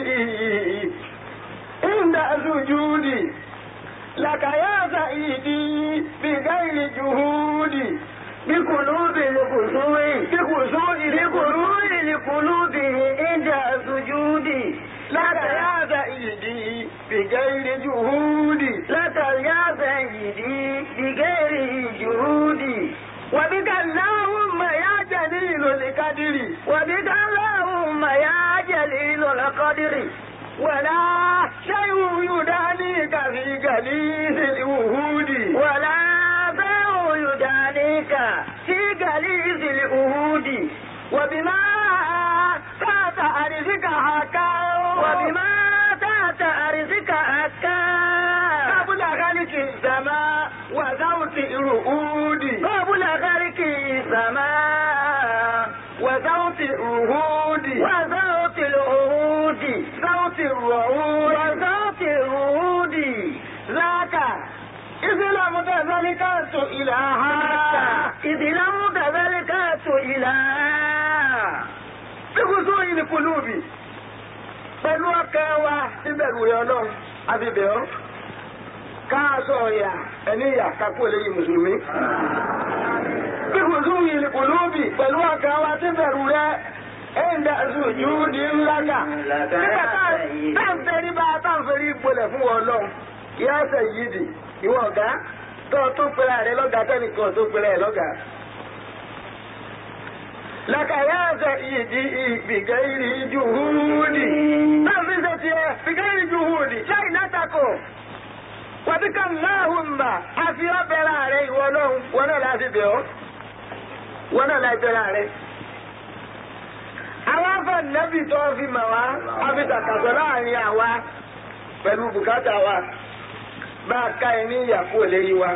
ìdá sùjúdì làkàyàsà ìdí bí gáìrì jùhúdì bí kùlù bí kùsù bí kùsù ìdìkùlù ìdìkùlù bí ìdá sùjúdì látàyàsà ìdí bí gáìrì jùhúdì látàyàsà ìdí bí gáìrì jùhúdì. وبك اللهم يا جليل القدر وبك اللهم يا جليل القدر ولا شيء يدانيك في جليس الوهود ولا شيء يدانيك في جليس الوهود وبما تات أرزك حكا وبما تات أرزك حكا قبل خلق السماء وزوت الرؤود قبل خلق السماء وزوت الرهود وزوت العهود صوت الرعود وصوت الرعود ذاك إذ لم تزل كنت إلها إذ لم تزل كنت إلها بخصوص القلوب pẹ̀lú ọkàn wa níbẹ̀rù rẹ̀ ọlọ́run abibẹ̀ ọ́ káàsọ̀ ọ̀yà ẹni ìyà kakú eléyìí mùsùlùmí. bí kò sún yìí kò lóbì pẹ̀lú ọkàn wa níbẹ̀rù rẹ̀ ẹ̀ńdà sùjú ní ńlága. nígbà táǹfẹ̀rí bá táǹfẹ̀rí gbolẹ̀ fún wọn lọ yá ẹsẹ̀ yìí dì ìwọ ọ̀gá tó tó pẹ̀lẹ́ rẹ lọ́gàá tẹ́nìkan tó pẹ̀lẹ́ lọ́gàá. لك يا سيدي بغير جهودي نفذتي بغير جهودي شينتكم وبك اللهم àfi ọbẹ̀rẹ̀ ààrẹ ìwọ náà wọn náà láti bẹ̀ ọ́ wọn náà láti bẹ̀rẹ̀ ààrẹ. àwọn afẹ́nẹ́bì tó fi mà wá afitàkàtọ̀ láàrin àwa pẹ̀lú bùkátà wa bá a ká ẹ ní ìyàkú òlérí wa.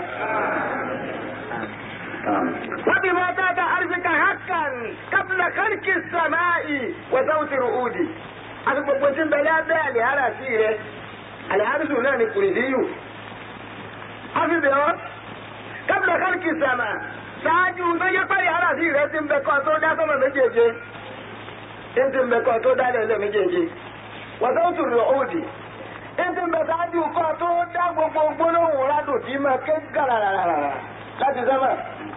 وبما تات أرزك حقا قبل خلق السماء وصوت رؤودي àti gbogbo tí ń bẹ lábẹ́ àlìhárà sí rẹ̀ àlìhárùsù náà ni kùrìdíyù àfihàn kábílẹ̀ kálíkì sàmà ṣáájú tó yẹ pé àlìhárà sí rẹ̀ ti ń bẹ kọ́ tó dá sọ́mọ méjèèjì tí ń ti ń bẹ kọ́ tó dá lẹ́lẹ́ méjèèjì wàtọ́tù rẹ̀ òdì tí ń ti ń bẹ ṣáájú kọ́ tó dá gbogbo gbólóhùn rádùn tí máa ké gàràràràrà láti sọ́mọ.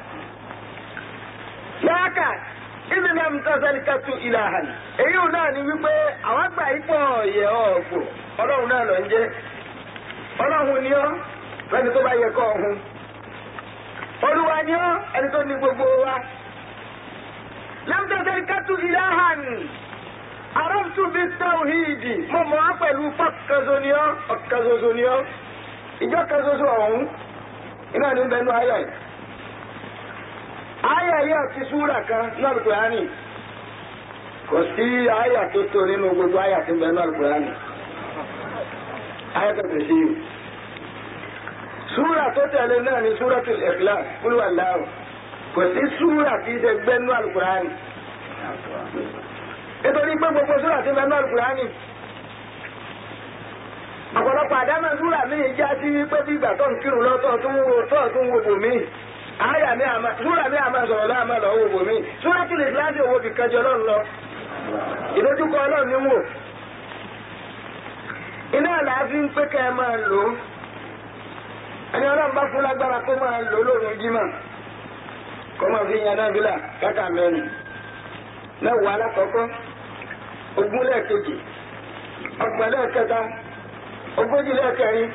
Yáàkà ibi náà ń tọ́sẹ́lì kẹ́tù ìlàhàn. Èyí ò náà ni wípé àwọn àgbà ipò ọ̀yẹ̀ ọ̀gbò ọlọ́run náà lọ ń jẹ́. Ọlọ́run ni ọ́ lẹ́ni tó bá yẹ kọ́ ọ̀hún. Olúwa ni ọ́ ẹni tó ní gbogbo wa. Lẹ́mtọ́sẹ́lì kẹ́tù ìlàhàn. Àrọ́tù bí tàwíìdì. Mo mọ̀ á pẹ̀lú pọ́kẹ́sọ ni ọ́ ọ̀kẹ́sọsọ ni ọ́. Ìjọ kẹsọsọ ọ̀hún. Iná ní bẹnu ayọ̀ yìí. Aya yìí àti súrà kan náà Al-Qur'ani. Kò sí aya tó tó nínú gbogbo aya tó ń bẹ náà Al-Qur'ani. Aya tó tẹ̀ sí yìí. Súrà tó tẹ̀lé náà ni Suratul Ikhlas, Qul Huwallahu. Kò sí súrà tí í ṣe gbẹ́ nínú Al-Qur'ani. Nítorí pé gbogbo súrà tí ń bẹ nínú Al-Qur'ani. Ọ̀pọ̀lọpọ̀ àdámọ̀ súrà míì já sí pé bí ìgbà tó ń kírun lọ́tọ̀ tó ń wo tó ń wo bòmíì aya mi ama sura mi ama sọ̀rọ̀ láàmà lọ owó bòmí sura tí lè láti owó fi kẹjọ lọ́n lọ ìdójúkọ ọlọ́run ní wò iná àlàáfíà ń pé kẹ́ ẹ máa lò ó ẹni ọlọ́run bá fún lágbára kó máa lò ó lóòrùn jímọ̀ kó máa fi yan náà bílà káka mẹ́rin mẹ́wàá alákọ̀ọ́kọ́ ogún lẹ́ẹ̀kejì ọgbọ̀n lẹ́ẹ̀kẹta ogójì lẹ́ẹ̀kẹrin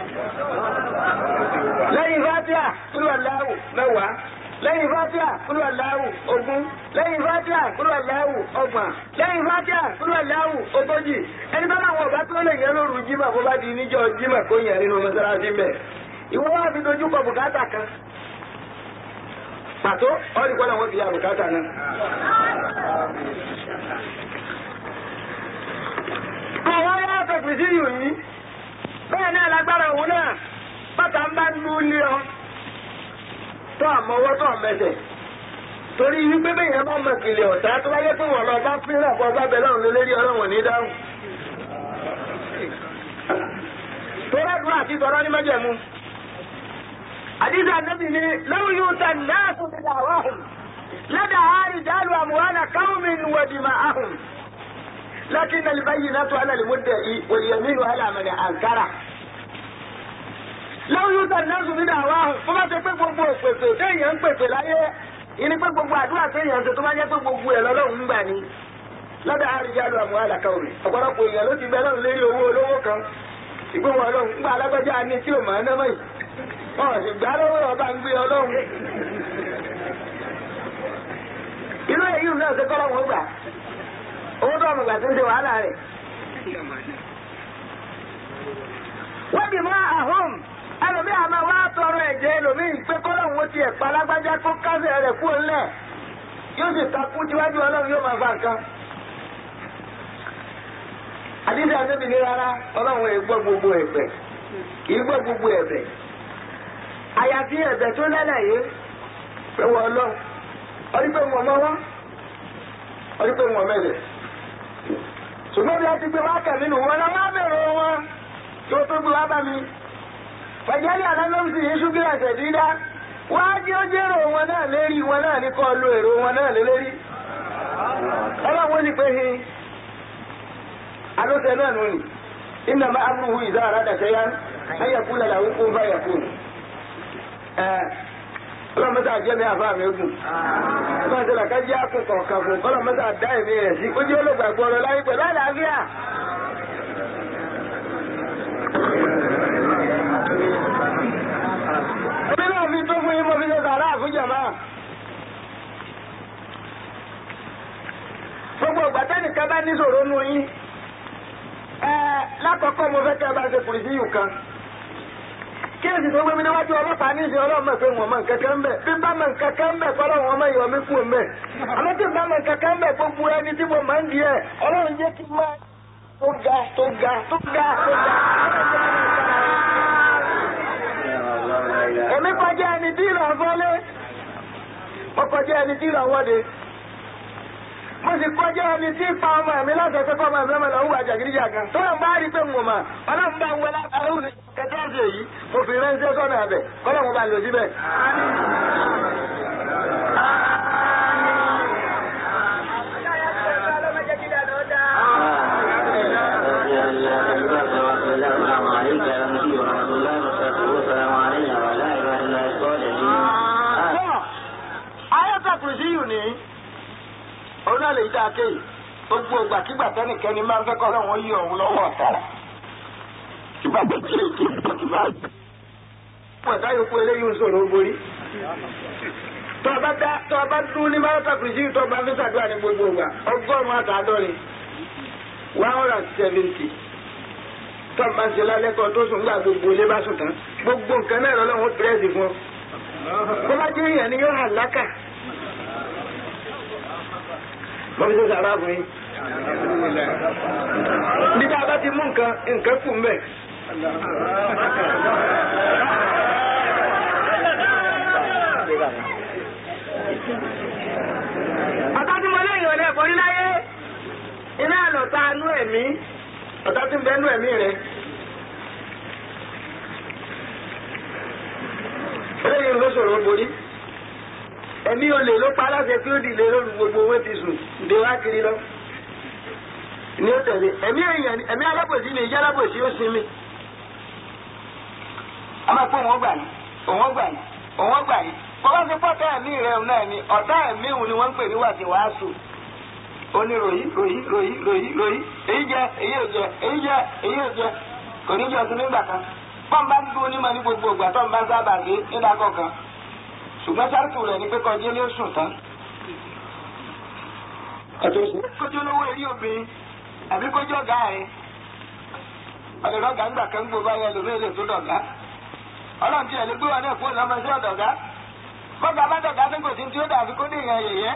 lẹ́yìn fatia kúrò aláwù mẹ́wàá lẹ́yìn fatia kúrò aláwù ogún lẹ́yìn fatia kúrò aláwù ọgbọ̀n lẹ́yìn fatia kúrò aláwù ogójì ẹni bá láwọn ọ̀gá tó lè yẹ lóru jimá bó bá di níjọ́ jimá kó yẹn nínú mọ́sálásí mbẹ́ ìwọ wá fi dojú kọ bùkátà kan pàtó ọ̀rì kọ́ làwọn fi ya bùkátà náà. àwọn ará fẹ̀fẹ̀ sí yìí bẹ́ẹ̀ náà lágbára òun náà bàtà ń bá lu ilé ọ tó àmọ́wọ́ tó àmẹsẹ̀ torí wípé bẹ́ẹ̀ yẹn bá mọ ìkìlẹ̀ ọ̀tá tó bá yẹ pé wọ́n lọ bá fíràn bọ́ bá bẹ lọ́run lórí ọlọ́run ní dáhùn. tó rẹ́dùn àti sọ̀rọ̀ ní májẹ̀mú àdìsí ànábì ni lọ́wọ́ yóò ta náà tó ti dà wáhùn ládàá àárín dàlú àmúhánà káwọ́mì wọ̀dìmọ̀ àhùn. لكن البينة على المدعي واليمين على من أنكره lọ́wọ́ yóò tẹ̀ náà sùn ní àwa fún bá ṣe pé gbogbo òpèpè téèyàn ń pèpè láyé ìní pé gbogbo àdúrà téèyàn ṣe tó bá jẹ́ pé gbogbo ẹ̀ lọ́lọ́run ń gbà ní. lọ́dọ̀ àríjáde àmọ́ àlàkà òrì ọ̀pọ̀lọpọ̀ èèyàn ló ti bẹ lọ́run lérí owó olówó kan ìgbé wọn ọlọ́run ń gba alágbájá ní tí ò mọ̀ ẹ́ náà mọ̀ yìí wọn ò sì gbá lọ́wọ́ ọba ń gbé ọlọ́run. inú èyí náà ṣe kọ́ lọ́wọ́ gbà owó tó ọmọ ìgbà tó ń ṣe wàhálà rẹ̀. wọ́n dì mọ́ àhóm ẹlòmí àmọ́ wá tọrọ ẹ̀jẹ̀ ẹlòmí pé kọ́lọ́hún ti ẹ̀pá lágbájá kó kásẹ̀ rẹ̀ kú ńlẹ̀ yóò sì takú tíwájú ọlọ́run yóò máa fa nǹkan. àdídì àdébì ní rárá ọlọ́run ẹ̀ gbọ́ gbogbo ẹ̀bẹ̀ kì í gbọ́ gbogbo ẹ̀bẹ̀. àyàfi ẹ̀bẹ̀ tó lẹ́lẹ̀ yìí pé wọ́n ọlọ́run ọdún pé wọ́n mọ́ wọ́n ọdún pé wọ́n mẹ́lẹ̀. ṣùgbọ́n bí a ti gbé wákà nínú wọn náà má bẹ̀rẹ̀ wọn tí ó tó gbé wá bá mi fàjálì àlámọ́sí yéṣu bí ẹ̀sẹ̀ dídá wá jí ó jẹ́rò wọn náà lérí wọn náà ní kọ́ lo èrò wọn náà lé lérí ọlọ́wọ́n ní pé hin alóṣẹ náà nù ní iná máa ń hu ìzá àrádà ṣẹyá ẹyẹ kú lẹ́la ó kún báyà kú ọlọ́mọdé àjẹ́ mi àfa mi gùn ọlọ́mọdé làkájí àkùkọ̀ kan fún ọlọ́mọdé àdá ẹ̀mí rẹ̀ sí ó jẹ́ olóògbàgbọ́ ọ̀rọ̀ láyé pẹ̀lú àlàáfíà. Èmi náà fi tó fún yín mo fi ṣe sàrà fún jàmá. Gbogbo ìgbà tẹ́nìkan bá níṣòro nù yín. Ẹ lákọ̀ọ́kọ́ mo fẹ́ kẹ́ ẹ bá ṣe kùrìsí yìí kan. Kí èsì tó gbé mi níwájú ọlọ́pàá ní ìsìn ọlọ́mọ pé wọ́n mọ nǹkan kan ń bẹ̀. Bí bá mọ nǹkan kan ń bẹ̀ kọ́ lọ́wọ́ ọmọ yọ̀ mí kú ń bẹ̀. Àmọ́ tí bá mọ nǹkan kan ń bẹ̀ gbogbo ẹni tí mo máa ń di ẹ̀. Ọlọ́run jẹ́ kí n máa tó ga tó ga tó ga tó ga. Èmi kọjá ẹni tí ìlà fọ́lé. Mo kọjá ẹni tí ìlà wọ́de. Mo sì kọjá ẹni tí pa ọmọ mi láti ẹ̀fẹ́ kọ́ ọmọ mi lọ́mọ lọ́wọ́ àjàgídíjà kan. Tó yàn bá rí pé mo mà, ọlọ́run bá ń wọlé àrùn kẹtẹ́ ẹ̀sẹ̀ yìí. Mo fi ránṣẹ́ sọ́nà abẹ, kọ́lọ́ mo bá lò síbẹ̀. السلام عليك يا نبي ورحمة الله وبركاته والسلام علينا وعلى عباد الله الصالحين Ayọ́ta kùrìsí yìí ní òun náà lè dá a kéyì. Gbogbo ìgbàkigbà tẹ́nìkẹ́ni máa ń fẹ́ kọ́ lọ́wọ́ yí òun lọ́wọ́ ọ̀tàrà. Ìgbà tó kí èké ìgbà Wọ́n ẹ̀ka yòókù eléyìí ń sọ̀rọ̀ borí. Tọ́ ọ bá dá tọ́ ọ bá dún ní Ayọ́ta kùrìsí yìí tọ́ ọ bá fi ṣàdúrà ní gbogbo ìgbà. Ọgọ́rùn-ún àtàádọ́rin. One hundred and seventy. Tọ́ ọ bá ń ṣe lálẹ́ kan tó sùn gbà gbogbo ilé bá sùn tán. Gbogbo nǹkan náà lọ́wọ́ pírẹ́sì fún ọ bó bá jẹ́ èèyàn ni yóò hàn lákà. Bọ́bí ṣe sàrà fún yín. Nígbà bá ti mú nǹkan, nǹkan kù mbẹ̀. Ọ̀tá tí mo léyìn ọ̀lẹ́ ẹ̀kọ́ níláyé, iná àlọ́ta nú ẹ̀mí, ọ̀tá tí ń bẹ nú ẹ̀mí rẹ̀. eléyìí ló sọ̀rọ̀ borí ẹ̀mí olè ló pa aláṣẹ tí ó dìde lórí gbogbo owó ti sùn dé wá kiri lọ ní ó tẹ̀lé ẹ̀mí èèyàn ẹ̀mí alábòsí ni ìjẹ́ alábòsí ó sinmi a máa pọ̀ wọ́n gbà ní òwọ́n gbà ní òwọ́n gbà ní bọ́lá ti pọ̀ tá ẹ̀mí rẹ̀ náà ni ọ̀tá ẹ̀mí òun ni wọ́n ń pè ní wàtí wàásù ó ní ròyìn ròyìn ròyìn ròyìn ròyìn èyí jẹ èyí ò jẹ èyí jẹ èyí ò jẹ kò ní jẹ ọtún nígbà kan bọ́n bá ń dún onímọ̀ ní gbogbo ìgbà tó ń bá sábà gé nígbà kọ̀ọ̀kan ṣùgbọ́n sáré rẹ̀ ni pé kọjá ní oṣù tán. kójú olówó eré obìnrin àbí kójú ọ̀gá rẹ̀ ọ̀dọ̀dọ̀ ọ̀gá ńgbà kan gbogbo ayé lómi èlé tó dọ̀gá ọlọ́run tí ẹ̀ lè gbé wa náà fún ọ̀nà ọmọ sí ọ̀dọ̀gá bọ́gà bá dọ̀gá tó kò sí tí ó dàbí kó dé ìyẹn yẹ̀yẹ́.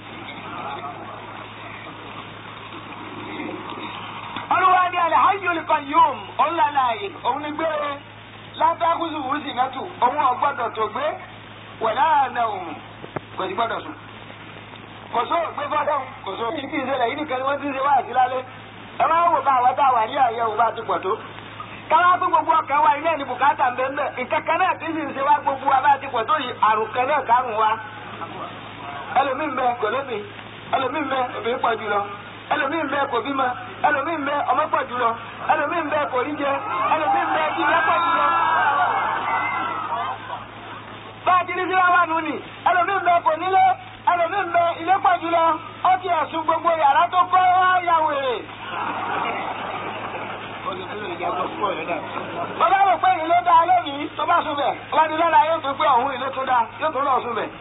olùwà ni alhayyul qayyum òun lànà ààyè òun ni gbére látàkùsù wùsì mẹ́tù òun ọ̀gbọ́dọ̀ tó gbé wẹ̀lá àná òun kò sí gbọ́dọ̀ sùn. kò só gbé fọ́dọ̀ kò só kí n kí n ṣẹlẹ̀ yìí nìkan ni wọ́n ti ń ṣe wá àti lálẹ́ ẹ máa ń wò ká àwọn tá a wà ní àyẹ̀ òun bá ti pọ̀ tó káwá fún gbogbo ọkàn wa ilé ní bùkátà ń bẹ ń bẹ ìkẹkẹ náà tí sì ń ṣe wá gbogbo wa bá ti pọ̀ tó yìí àrùn kan náà kárùn wa ẹlòmíín bẹ kò lóbi ẹlòmíín bẹ obìnrin pọ̀ jùlọ ẹlòmíín bẹ kò bímọ ẹlòmíín bẹ ọmọ pọ̀ jùlọ ẹlòmíín bẹ kò rí jẹ ẹlòmíín bẹ jíjẹ pọ̀ jùlọ. bá a ti ní síra wà nù ní ẹlòmíín bẹ kò nílé ẹlòmíín bẹ ilé pọ̀ jùlọ ó ti ẹ̀sùn gbogbo yàrá tó kọ́ yà wèrè. bọ́lá rò pé ìlú dáa lónìí tó bá sùn bẹ̀ ọlọ́dún lọ́la yóò tún pé ọ̀hún ìlú tó dáa yóò tún lọ sùn bẹ̀.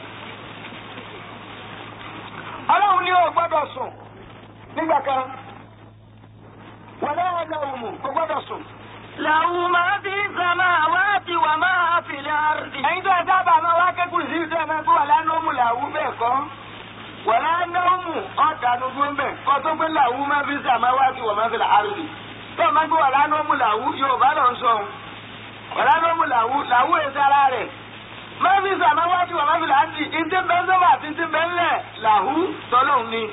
ọlọ́run ní o gbọ́dọ̀ sùn nígbà kan wọlé ọjà òmù kò gbọ́dọ̀ sùn. له ما في السماوات وما في الأرض ẹ̀yin tó ẹ dábàá máa wá kékun sí ìtẹ́ máa gbé wà lánàmú làwú bẹ́ẹ̀ kọ́ wà lánàmú ọ̀dànù gbó bẹ́ẹ̀ kọ́ tó gbé làwú máa fi sàmá wá sí wà máa fi làárùbí tó máa gbé wà lánàmú làwú yorùbá lọ sọ wà lánàmú làwú làwú èsì ara rẹ̀ máa fi sàmá wá sí wà máa fi làárùbí ìdí bẹ́ẹ̀ sọ́wọ́ àti ìdí bẹ́ẹ̀ lẹ̀ làwú tọ́lọ́hún ni.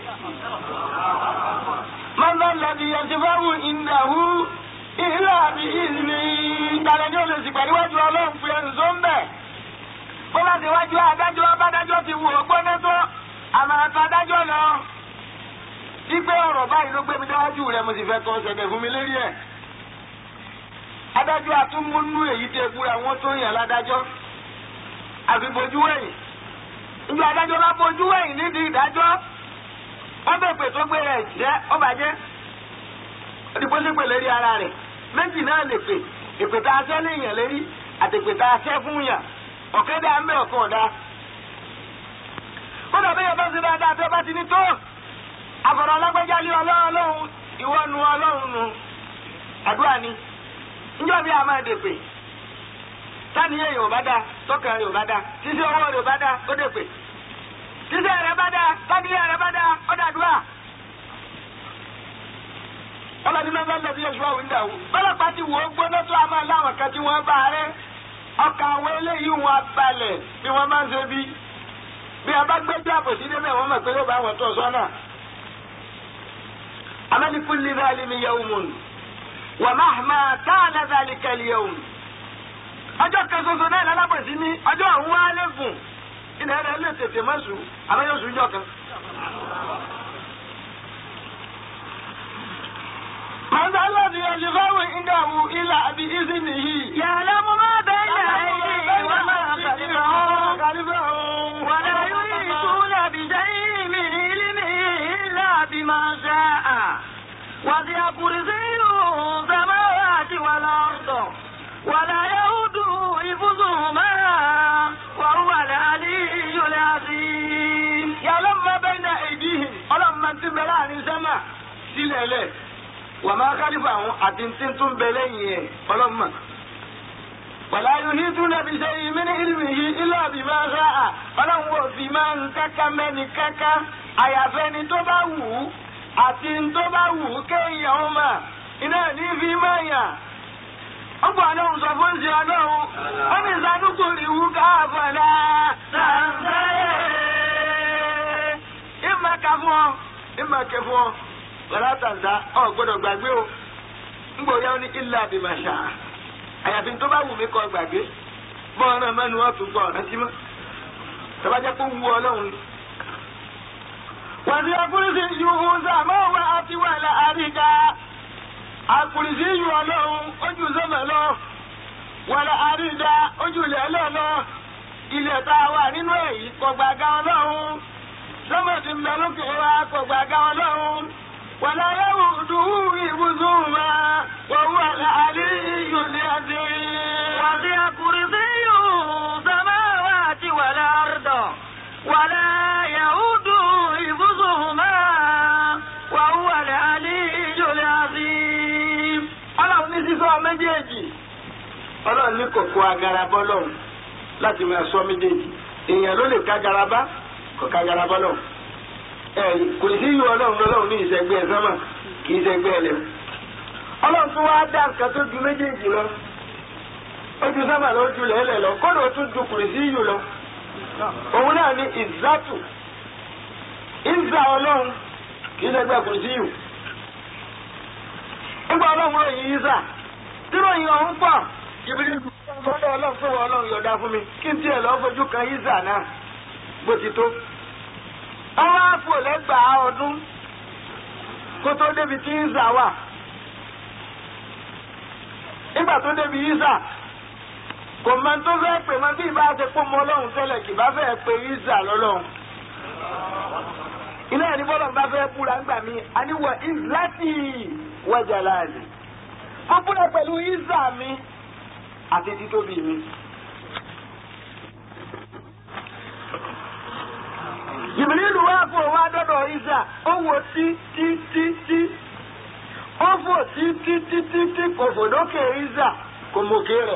mọ́tò lẹ́bi yẹn ti fẹ́ wù ìnáwó ìlà àbí ìlú ìtàlẹ̀ ní olè sìgbà níwájú ọlọ́run fi ẹnu tó ń bẹ̀. bó bá ti wájú adájọ́ abádájọ́ ti wù ó gbóná tó àmọ́ àti adájọ́ lọ. ìgbé ọ̀rọ̀ báyìí ló gbé mi déwájú rẹ̀ mo sì fẹ́ kọ́ ṣẹ̀dẹ̀ fún mi lérí ẹ̀. adájọ́ atúmúnú èyí tẹ búra wọn tó yàn ládájọ́. àfi bojú wẹ̀yìn. ìgbà adájọ́ bá bojú wẹ̀yìn nídìí ìdájọ́. wọ́n bẹ̀ pè tó gbé rẹ̀ jẹ́ ó bàjẹ́ òdìbò sì pè lérí ara rẹ̀ méjì náà lè pè èpè tá a sẹ́ léèyàn lérí àti èpè tá a sẹ́ fún yàn ọ̀kẹ́ dá ń bẹ̀ ọ̀kan ọ̀dá. ó dàbí yẹn bá ti dáadáa tó bá ti ní tó àfọ̀rọ̀ ọlọ́gbẹ́já lé ọlọ́run lóhun ìwọ nu ọlọ́run nu àdúrà ni níjọ́ bí a máa dèpè sáníyẹ yóò bá dáa tọkàn rẹ̀ ò bá dáa títí ọwọ́ rẹ̀ ò bá dáa ó dèpè títí rẹ̀ bá dáa sáníyẹ rẹ̀ bá dáa ó dàdúrà ọlọ́ni náà bá lẹ́bi oṣù àwọn ìdá wò. bọ́lọ́pàá ti wò ó gbóná tó a máa láwọn kan tí wọ́n bá rẹ́. ọkàn àwọn eléyìí wọn balẹ̀ bí wọ́n máa ń ṣe bí. bí a bá gbé jáàbò sí débẹ̀ wọ́n mọ̀ pé yóò bá wọn tó sọ́nà. amẹ́líkù lè bá alẹ́ mi yẹ ohun mọ̀nù. wà má má ká àlàdà lè kẹ́lì yẹ ohun. ọjọ́ kan ṣoṣo náà lálábòsí ní ọjọ́ àwọn wá lẹ́gùn. ilẹ̀ rẹ̀ lè tètè mọ́ sùn àmọ́ yóò sùn jọ kan. من ذا الذي يشفع عنده إلا بإذنه يعلم ما بين أيديهم وما خلفهم ولا يحيطون بشيء من علمه إلا بما شاء وسع كرسيه السماوات والأرض ولا يؤوده حفظهما وهو العلي العظيم يعلم ما بين أيديهم ọlọ́run máa ń tún bẹ láàrin sẹ́mà sílẹ̀ lẹ̀ wà máa kálífà àwọn àti tí tún bẹ lẹ́yìn ẹ̀ ọlọ́run mà. wàlá yìí tún nàbí ṣe ìmí ní ìlú yìí ilé àbí máa ṣá à ọlọ́run wò fi máa ń káká mẹ́ni káká àyàfẹ́ ni tó bá wù ú àti tó bá wù ú kéèyàn ó mà iná ní fi máa yàn. ó gbọ́ ọlọ́run sọ fún ṣe ọlọ́run ó ní ìsàdúkù ìwú káàbọ̀lá sàǹsáyé. ìmọ̀ ká fún ọ ìmọ̀ kẹ fún ọ lọ́la tàǹtà ọ̀ gbọ́dọ̀ gbàgbé o ńgbò yá ní ilé àbìmọ̀ṣà àyàfi tó bá wù mí kọ́ gbàgbé bọ́ọ̀rọ̀ mẹ́nu wọn tún gbọ́ ọ̀rẹ́ sí mọ́ tọ́bajẹ́ kó wu ọlọ́run ni. wàtí akúrísí ju ọ̀sàmọ́ wa àti wà láàríkà akúrísí ju ọlọ́run ojú sọ́mọ̀ lọ wàlá àrídà ojú ilẹ̀ lọ́lọ́ ilẹ̀ tá a wà nínú èyí kọ̀gbàgà ọlọ́run sọ́mọ̀ ti ń bẹ lókè wa kọ̀gbàgà ọlọ́run. ولا يؤده حفظهما وهو العلي العظيم وسع كرسيه السماوات والأرض ولا يؤوده حفظهما وهو العلي العظيم ọlọ́run ní sísọ méjèèjì ọlọ́run ní kòkó agarabọ́ lọ́run láti máa sọ méjèèjì èèyàn ló lè ká garaba kò ká garabọ́ lọ́run ẹ̀rí kò sí yìí ọlọ́run lọ́lọ́run ní ìṣẹ́gbẹ́ ẹ̀ sọ́mà kì í ṣẹ́gbẹ́ ẹ̀ lẹ̀. ọlọ́run tún wá dá nǹkan tó ju méjèèjì lọ ó ju sọ́mà lọ ó ju lẹ́lẹ̀ lọ kódà ó tún ju kùrì sí yìí lọ. òun náà ní ìzátù ìzà ọlọ́run kì í ṣẹ́gbẹ́ kùrì sí yìí. nígbà ọlọ́run ròyìn ìzà tí ròyìn ọ̀hún pọ̀ ìbílẹ̀ ìgbọ́dọ̀ ọlọ́run fún wọn ọlọ́run yọ̀dá fún mi kí n tiẹ̀ lọ́ọ́ fojú kan ìzà náà bó ti tó. ọwọ́ àpò lẹ́gbàá ọdún kó tó débi tí ìzà wà. nígbà tó débi ìzà kò mọ tó fẹ́ pè mọ́ bí ìbá ṣe pọ́ mọ́ ọlọ́run tẹ́lẹ̀ kì bá fẹ́ pe ìzà lọ́lọ́run. ilé ẹni bọ́lọ̀ bá fẹ́ búra ńgbà mí àníwọ̀ ìzàtì wájà láàyè. mo búra pẹ̀lú ìzà mi àti títóbi mi. Jìbìlínú wá fún òun adọ́dọ̀ ìzà ó wò tí tí tí tí ó fò tí tí tí tí tí kò fò lókè ìzà kò mòkè rẹ̀.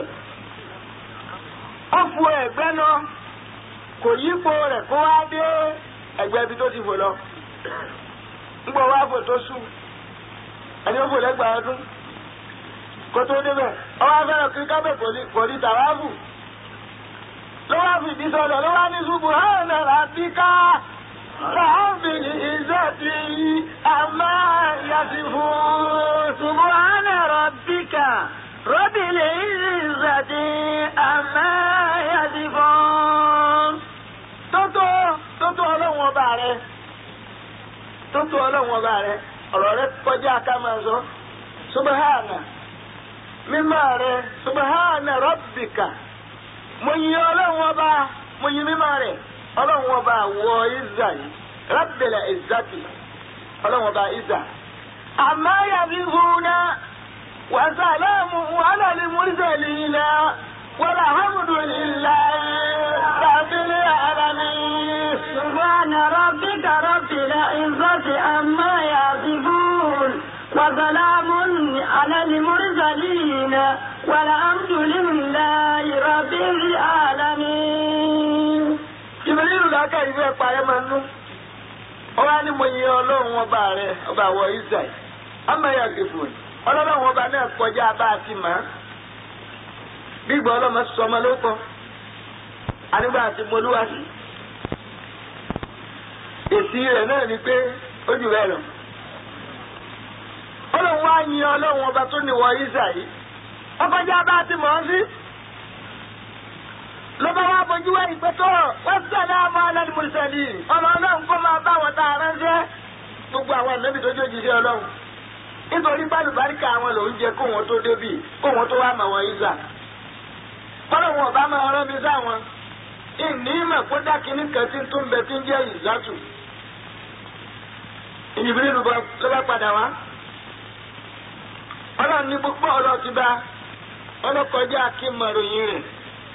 ó fò ẹ̀gbẹ́ lọ kò yípo rẹ̀ kó wá dé ẹ̀gbẹ́ ibi tó ti fò lọ. ńgbọ́ wá fò tó sùn ẹni ó fò lẹ́gbàá ọdún kó tó débẹ̀ ọwọ́ afẹ́rẹ́ kiri kábẹ̀ kò ní tàwáfù ló wá fìdí sọ̀dọ̀ ló wá ní ṣubú hàn rabbika rabbil izzati amma yasifun. subhana rabbika rabbil izzati amma yasifun. tótó tótó ọlọ́run ọba rẹ tótó ọlọ́run ọba rẹ ọ̀rọ̀ rẹ kọjá ká máa sọ subhana mímọ́ rẹ subahana rabbika mo yin ọlọ́run ọba mo yin mímọ́ rẹ ọlọ́run ọba wọ ìzà yìí rabbil izzati ọlọ́run ọba ìzà. amma yasifuna wa salamun ala al-mursalina walhamdulillahi rabbil alamin. subhana rabbika rabbil izzati amma yasifun. وسلام على المرسلين والحمد لله رب العالمين ìbílẹ̀ ìlàkà ìfẹ́ parẹ́ máa nú. ó wá ní mo yin ọlọ́run ọba rẹ ọba àwọ̀ israẹl ọmọ ẹ̀yà kẹfù ọlọ́run ọba náà kọjá bá a ti mọ̀ ọ́. gbígbọ́ ọlọ́mọ sọ ọmọ ló kọ́ anígbà àti mọlúwàsí. èsì rẹ̀ náà ni pé ó jù bẹ́ẹ̀ lọ ọlọ́run wá yin ọlọ́run ọba tó ní wọ Ísírẹ́lì ọkọjá bá ti mọ̀ ọ́ sí. ló bá wá bójú wá ìpẹ́tọ́ wọ́n sọ̀rọ̀ àmọ́ alẹ́ mùsùlùmí ọmọ ọlọ́run kó máa bá wọn tá a ránṣẹ́ gbogbo àwọn ànábì tó jójì sí ọlọ́run nítorí bálùbáríkà àwọn lòún jẹ kó wọn tó débì kó wọn tó wá mọ̀ wọn Ísà. ọlọ́run ọba máa rán mi sáwọn ìní ìmọ̀ kó dákínní kan tí ń tún bẹ tí ń jẹ́ ìzátù. ìyìnbí ló bá padà wá ọlọ́run ní gbogbo ọ̀rọ̀ ti bá ọlọ́kọjá kí n mọ ròyìn rẹ̀.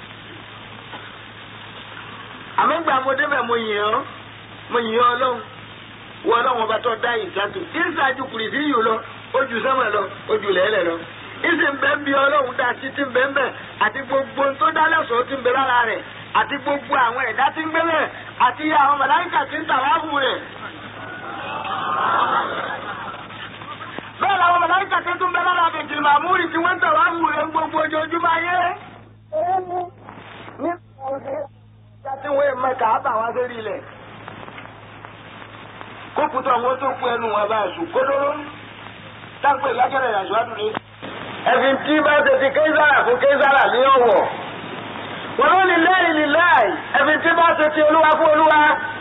àmọ́ gbà mo débẹ̀ mo yìn ọ́ mo yìn ọ́ ọlọ́run wọ ọlọ́run ọba tó dá ìsàtò ìsàjú kùrì sí yìí lọ ojú sẹ́mọ̀ lọ ojú lẹ́lẹ̀ lọ. ìsì ń bẹ ń bí ọlọ́run dá sí ti ń bẹ ń bẹ àti gbogbo tó dá lẹ́sọ̀ọ́ ti ń bẹ lára rẹ̀ àti gbogbo àwọn ẹ̀dá tí ń gbé bẹ̀ àti àwọn màláíkà tí ń tàwáfù rẹ̀. bẹ́ẹ̀ làwọn mọ̀láìkà tó tún bẹ́ lára àbẹ̀jì màmúrì tí wọ́n ń tẹ̀wá wù rẹ̀ gbogbo ojoojúmọ́ ayé. ní ọ̀sẹ̀ tí wọ́n mọ kàábà wá sórí ilẹ̀. kókùtà wọn tó kú ẹnu wọn bá sùn kódóró táǹpẹ̀ lákẹ́rẹ̀ ìrìnàjò àdúrà. ẹ̀sìn tí bá ṣe ti kézàrà fún kézàrà ní ọ̀wọ̀. wọ́n ló ní lẹ́yìn ní láì ẹ̀sìn tí bá ṣe ti olúwa fún olúwa.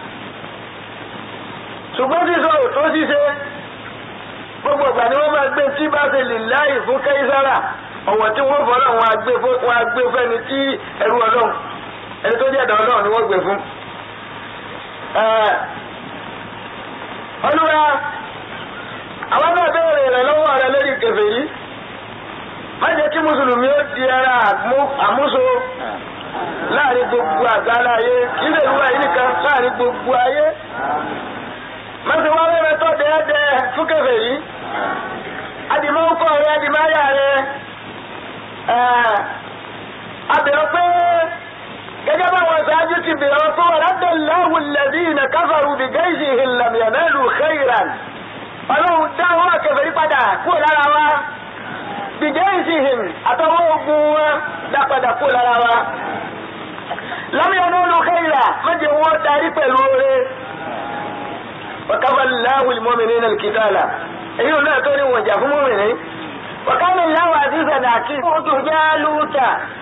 ṣùgbọ́n sísọ òtó ṣíṣe gbogbo ìgbà ni wọ́n máa gbé tí bá ṣe lè láàyè fún kẹ́sàrà ọ̀wọ̀ tí wọ́n fọ́ náà wọ́n á gbé fún wọ́n á gbé fẹ́ni tí ẹrú ọlọ́run ẹni tó jẹ́ ẹ̀dá ọlọ́run ni wọ́n gbé fún. olúwa àwọn náà béèrè rẹ̀ lọ́wọ́ rẹ̀ lórí kèfèrí má jẹ́ kí mùsùlùmí ó di ara àmúso láàrin gbogbo àgbáńlá ayé kí lè wúwa yìí nìkan láàrin gbogbo ayé mọ́sí wá wẹ́rẹ́ tó dẹ́ẹ́dẹ́ fún kèfèrí adìmọ́kọ̀ rẹ̀ adìmáyà rẹ̀ abẹ̀rẹ̀ pé gẹ́gẹ́ báwọn ṣáájú ti bẹ̀rẹ̀ pé wọ́n rádẹ̀ láwù lẹ́bí ìnà káfàrú bí gẹ́ìsì ìlàmìyànẹ́lù khairan ọlọ́run dáwọ́ kèfèrí padà kúrò lára wa bí gẹ́ìsì hìm àtọwọ́ ogun wọn dá padà kúrò lára wa lámìyànẹ́lù khairan mẹ́jẹ wọn darí pẹ̀lú oore وكفى الله المؤمنين القتال ايوه لا توني وجه فمؤمنين وكان الله عزيزا ولكن جالوت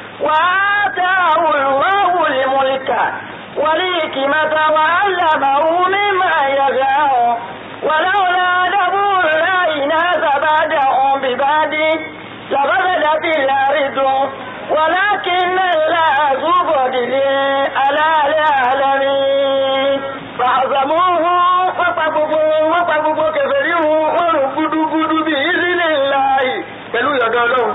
وآتاه الله الملك والحكمة وعلمه مما يشاء ولولا دبر الله ناس بعدهم ببعد لفسدت الأرض ولكن الله ذو فضل على العالمين فعظموه وقبضوا وقبضوا كفرهم ورغدوا بإذن الله pẹ̀lú ìyọ̀dọ̀ ọlọ́run.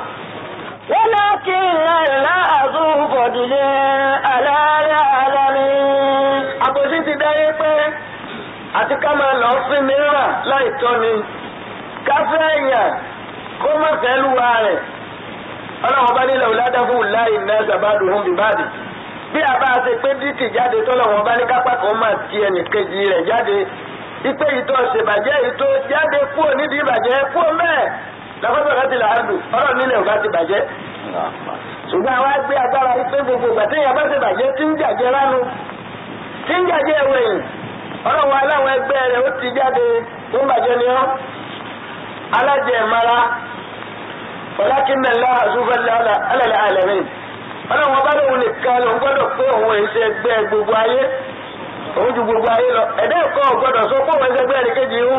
ولكن الله ذو فضل على العالمين. àbòsí ti dáyé pé àti ká máa lọ fún mìíràn láì tọ́ ni ká fẹ́ èèyàn kó má fẹ́ lúwa rẹ̀ ọlọ́run bá nílẹ̀ ọ̀làdàfún láì náà sàbádùn hùn bíbádì bí a bá ṣe pé dìtì jáde tọ́lọ́run bá ní kápá kan máa ti ẹnì kejì rẹ̀ jáde ipe ìtọ́ ṣèbàjẹ́ ìtọ́ jáde kúrò nídìí ìbàjẹ́ kúrò mẹ́ẹ̀ lọ́fọ́sọ̀ láti là á lù ọ̀rọ̀ nílẹ̀ ọ̀gá ti bàjẹ́ ṣùgbọ́n àwa gbé agbára ipe gbogbo ìgbà tí ìyàbá ṣe bàjẹ́ tí ń jàjẹ́ ránu tí ń jàjẹ́ ẹ̀wẹ̀yìn ọlọ́run aláwọ̀ ẹgbẹ́ rẹ̀ ó ti jáde tó ń bàjẹ́ ni ọ́ alájẹ̀mára walakinna Allah azúfẹ́lẹ́ alẹ́lẹ́ alẹ́mìn ọlọ́run ọba lóun nìkan ló ń gbọ́dọ̀ pé òun èsì ẹgbẹ́ gbogbo ayé òun ju gbogbo ayé lọ ẹ̀dá ẹ̀kọ́ gbọ́dọ̀ sọ pé òun ẹgbẹ́ ẹnìkejì ń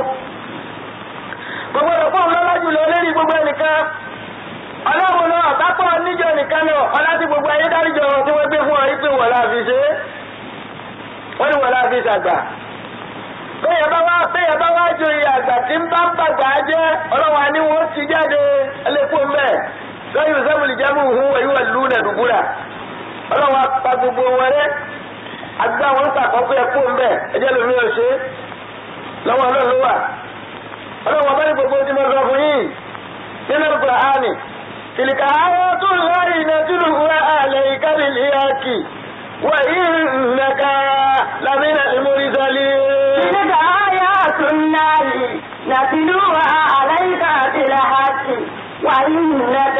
gbogbo ẹ̀rọ pé òun lọ́lá jùlọ lérí gbogbo ẹnìkan ọlọ́run náà bápọ̀ níjọ nìkan náà ọlá tí gbogbo ayé dáríjọ tí wọ́n gbé fún ọ yí pé wọ́n la fi ṣe é wọ́n ní wọ́n la fi ṣàgbà bẹ́ẹ̀ bá wá bẹ́ẹ̀ bá wá joyè àgbà tí ń bá ń bàgbà jẹ́ ọlọ́wà ni wọ́n ti jáde ẹlẹ́kùn mẹ́ lọ́yìn sẹ́wọ̀lì jẹ́mú òhun wẹ̀yí wà lù nà dùbúrà ọlọ́wà pa gbogbo wọn rẹ́ àgbà wọn sàkọ́kọ́ ẹ̀kún mẹ́ ẹjẹ́ lómi ò ṣe lọ́wọ́ ọlọ́run ló wà ọlọ́wà bá ní gbogbo tí mo sọ fún yìí nínú Kùránì tìlìkà àwọn tó ń lọ ìnàtúlù wà àlẹ́ ìkálìlì yàkì wà ìnàkà lámìnà ìmúrísọ́lì. تلك آيات النار نتلوها عليك بالحق وإنك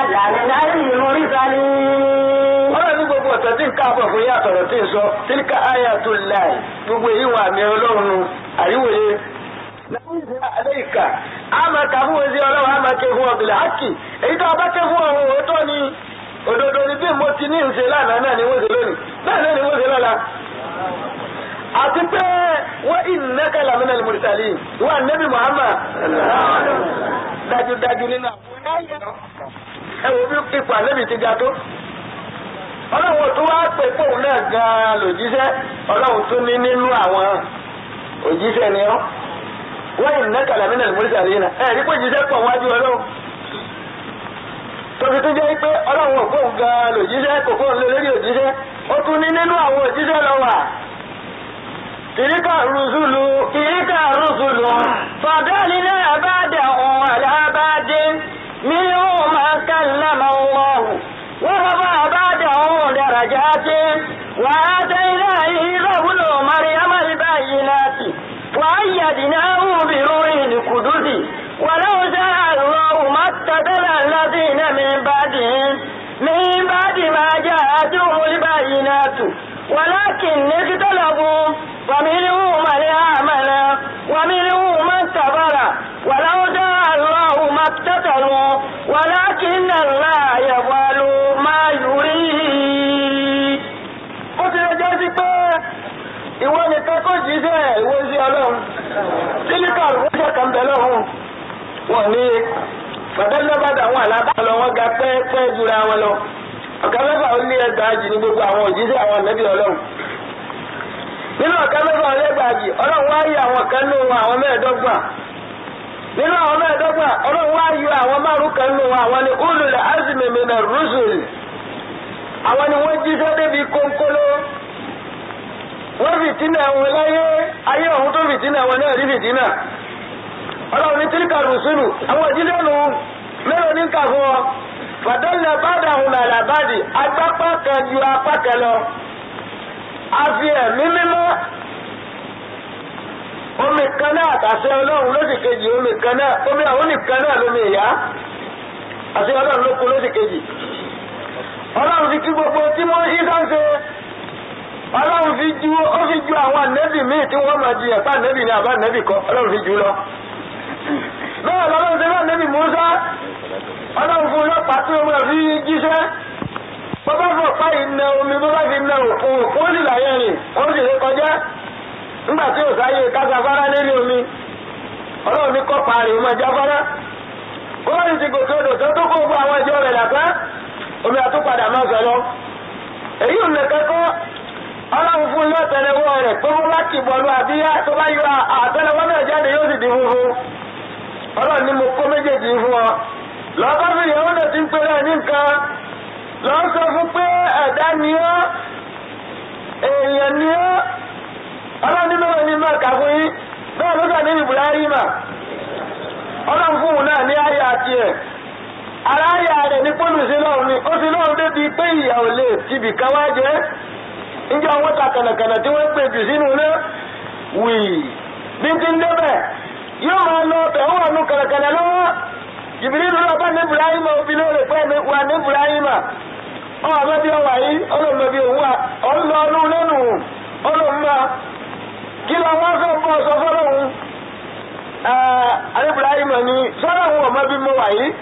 لمن المرسلين ọlọ́run ní gbogbo ọ̀sẹ̀ tí ń káàbọ̀ fún yá àtọ̀rọ̀ tí ń sọ tílíkà ayatul láì gbogbo èyí wà mí ọlọ́run nu àríwòye. Àléìkà, a máa kà fún wẹ́sí ọlọ́run, a máa ké fún ọ̀gbìnlẹ̀ ákì. Èyí tó a bá ké fún ọ̀run òótọ́ ni òdodo ni bí mo ti ní ìṣe lánàá náà ni wọ́n ṣe lónìí. Bẹ́ẹ̀ náà ni wọ́n ṣe lọ́la. Àti pé wọ́n innaka lamina al-mursalin. Wọ́n Nabi Muhammad. Dájúdájú nínú àwọn ẹ wo bí ipò àlébi ti ga tó ọlọ́run tó wá pè fóun náà gan-an lòjíṣẹ́ ọlọ́run tó ní nínú àwọn òjíṣẹ́ ni ọ́ wọ́n yìí ná kàlámínà lùmọ́lẹ́sì àríyìnà ẹ̀ rí pé òjíṣẹ́ pọ̀ wájú ọlọ́run tóbi tó jẹ́ pé ọlọ́run ò fóun gan-an lòjíṣẹ́ kò fóun lé lórí òjíṣẹ́ ó tún ní nínú àwọn òjíṣẹ́ lọ wà tìríkà rùsùlù tìríkà rùsùlù fàdánì náà bá dẹ̀ ọ̀hún àlábàdé منهم من كلم الله ورفع بعده درجات وآتينا عيسى ابن مريم البينات وأيدناه بروح القدس ولو شاء الله ما اقتتل الذين من بعدهم من بعد ما جاءتهم البينات ولكن اختلفوا فمنهم من آمن ومنهم من كفر ولو شاء الله ما اقتتلوا ولكن الله يفعل ما يريد. ó ti lè jẹ́ sí pé ìwọ nìkan kò jíṣẹ́ ìwé sí ọlọ́run sílíkà rúṣẹ́ kan bẹ̀ lọ́hùn wọn ní bàtẹ́lẹ́bàdà àwọn àlábàlọ́ wọn ga pẹ́ẹ́pẹ́ jura wọn lọ ọ̀gá mẹ́fà ó lé ẹgbàájì ní gbogbo àwọn òjíṣẹ́ àwọn ànábì ọlọ́run nínú ọ̀gá mẹ́fà ó lé ẹgbàájì ọlọ́run wá yí àwọn kan nínú àwọn mẹ́ẹ̀ẹ́dọ́gbọ̀n nínú àwọn mẹ́ẹ̀ẹ́dọ́gbọ̀n ọlọ́run wá yọ àwọn márùn kan nínú àwọn ni ulul azmi minar rusul àwọn ni wọ́n jíṣẹ́ débi kónkóló wọ́n fìtínà wọn láyé ayé ọ̀hún tó fìtínà wọn náà rí fìtínà ọlọ́run ní tíríkà rùsùlù àwọn òjíṣẹ́ nù mélòó ní kà fún ọ fàdánlẹ̀ bàdà hùn àlàbàdì agbápá kan ju apá kan lọ àfi ẹ̀mí mímọ́ omi kan náà àtàṣẹ ọlọ́run lóṣì kejì omi kan náà omi àwọn nìkan náà lómi ìyá àṣẹ ọlọ́run ló kú lóṣì kejì ọlọ́run fi kí gbogbo tí wọ́n ṣí sáńṣe ọlọ́run fi ju ó fi ju àwọn ànẹ́bì míì tí wọ́n máa jiyàn pa ànẹ́bì ní àbá ànẹ́bì kan ọlọ́run fi jù lọ bẹ́ẹ̀ lọ́lọ́run ṣe bá ànẹ́bì Mùsá ọlọ́run fún ọlọ́pàá jíṣẹ́ bọ́bá fọ̀ pa iná omi bọ́bá fi na òkun wọ́n sì láyé rìn wọ́n sì lè kọjá nígbà tí òsáyé kásáfárá lérí omi ọlọ́run ní kọ́ parí ọmọ ìjáfárá kọ́ọ̀lì ti gòkè odò tó tó kó gbọ́ àwọn ìjọ rẹ̀ làpá omi àtúpadà máa sọ lọ èyí ò nìkan kọ́ ọlọ́run fún ilé ọ̀tẹ̀lẹ̀wọ́ rẹ̀ pé wọ́n bá kì bọ̀lú àbíyá tó bá yọ àtẹ̀lẹ̀wọ́ náà jáde yóò sì di funfun ọlọ́run ní mo kó méjèèjì fún ọ lọ́kọ́ fi ìyàwó náà ti ń pèrè ní nǹkan lọ́ sọ fún pé ẹ̀dá ni ọ́ èèyàn ni ọ́ ọlọ́run ní mẹ́rin ní mẹ́ka fún yín bẹ́ẹ̀ ló sọ ní Ibrahima ọlọ́run fún òun náà ní ayé àti ẹ̀ ara ayé rẹ̀ ní pọ́lù sí lọ́run ni ó sì lọ́run débi pé ìyà ò lè tibì kan wá jẹ́ níjọ́ wọn ta kànàkànà tí wọ́n pè jù sínú náà wì bí ti ń débẹ̀ yóò máa lọ ọbẹ̀ ó wà nù kànàkànà lọ́wọ́ jìbìrìlù lọ bá ní Ibrahima òfin lóore pé wà ní Ibrahima ọmọ abẹ́bí ọwà yìí ọlọ́mọbí òun wà ọlọ́ ọdún lẹ́nu ọlọ́mọ kí lọ wọ́n fẹ́ bọ́ sọ fọ́lọ́hún Ibrahima ni sọ́dọ̀ òun ọmọ bí mo wà yìí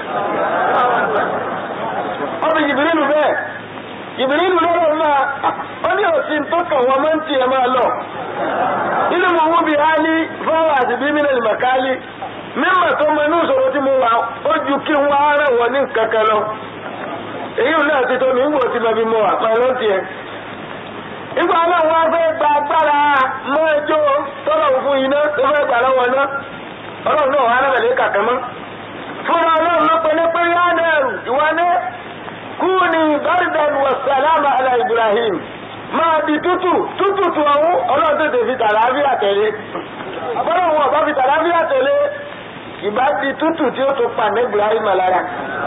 ọbẹ̀ jìbìrìlù bẹ́ẹ̀ jìbìrìlù lọ́rọ̀ máa ó ní òsì tó kàn wọ́n máa ń tiẹ̀ máa lọ nínú mo wú bí hálí fọwọ́ àti bí mílíọ̀nù màkálí mímọ̀ tó mọ inú ìṣòro tí mo wà ó ju kí n wá rẹ̀ wọ ní kankan lọ èyí ò náà ti tó mi ń wò tí mo fi mọ àpá ló ń tiẹ̀. nígbà náà wọ́n fẹ́ gba agbára mọ́ ẹjọ́ tọ́lọ̀ fún iná tó fẹ́ gbà lọ́wọ́ iná ọlọ́run náà wà á rẹ̀ kàkẹ́ mọ́. fúnra ọlọ́run ló pe ní pé yánẹ́rù ìwà ní kúni bardan wa salama ala Ibrahim máa di tútù tútù tu ọ̀hún ọlọ́run tètè fi tàlàáfíà tẹ̀lé ọlọ́run wọn bá fi tàlàáfíà tẹ̀lé ìbá di tútù tí ó tó pa ní Ibrahim lára.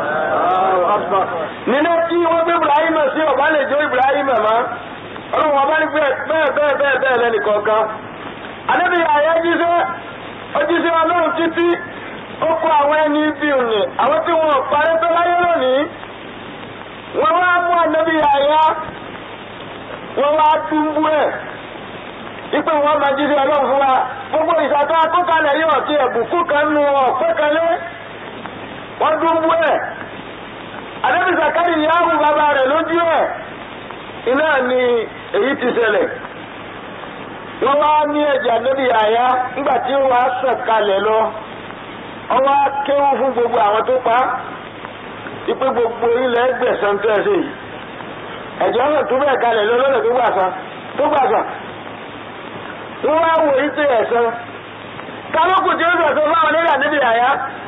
nínú tí wọ́n gbé Ibrahim sí ọ̀bá lè jó Ibrahim mọ́ ọlọ́run wọn bá ní bẹ́ẹ̀ bẹ́ẹ̀ bẹ́ẹ̀ bẹ́ẹ̀ lẹ́nu kọ̀ọ̀kan. àdébí ààyè jíṣẹ́ ó jíṣẹ́ ọlọ́run títí ó kó àwọn ẹni bí òní àwọn tí wọn parí tó láyé lónìí. wọ́n wá mú àdébí ààyè wọ́n wá dúnbú ẹ̀ ipe wọn máa jíṣẹ́ ọlọ́run fún wa gbogbo ìṣàtọ́ akókalẹ̀ yóò ti ẹ̀bùkú kan nu ọ̀pẹ́ kan lé wọ́n dúnbú ẹ̀ àdébí sàkárì yahoo bàbá rẹ̀ lójú ẹ̀ iná ni èyí ti ṣẹlẹ̀ wọ́n wá ní ẹ̀jẹ̀ àdébí àyà nígbà tí wọ́n á sàn kalẹ̀ lọ wọ́n wá kéwú fún gbogbo àwọn tó pa ipe gbogbo ilẹ̀ ẹgbẹ̀sán tó ẹ̀ sí yìí ẹ̀jẹ̀ ọ̀nà tó bẹ̀ kalẹ̀ lọ lọ́nà tó gbàsán tó gbàsán wọ́n wá wò yí sí ẹ̀sán kálọ́kù tí ó sọ̀tọ̀ fáwọn nígbà níbi àyá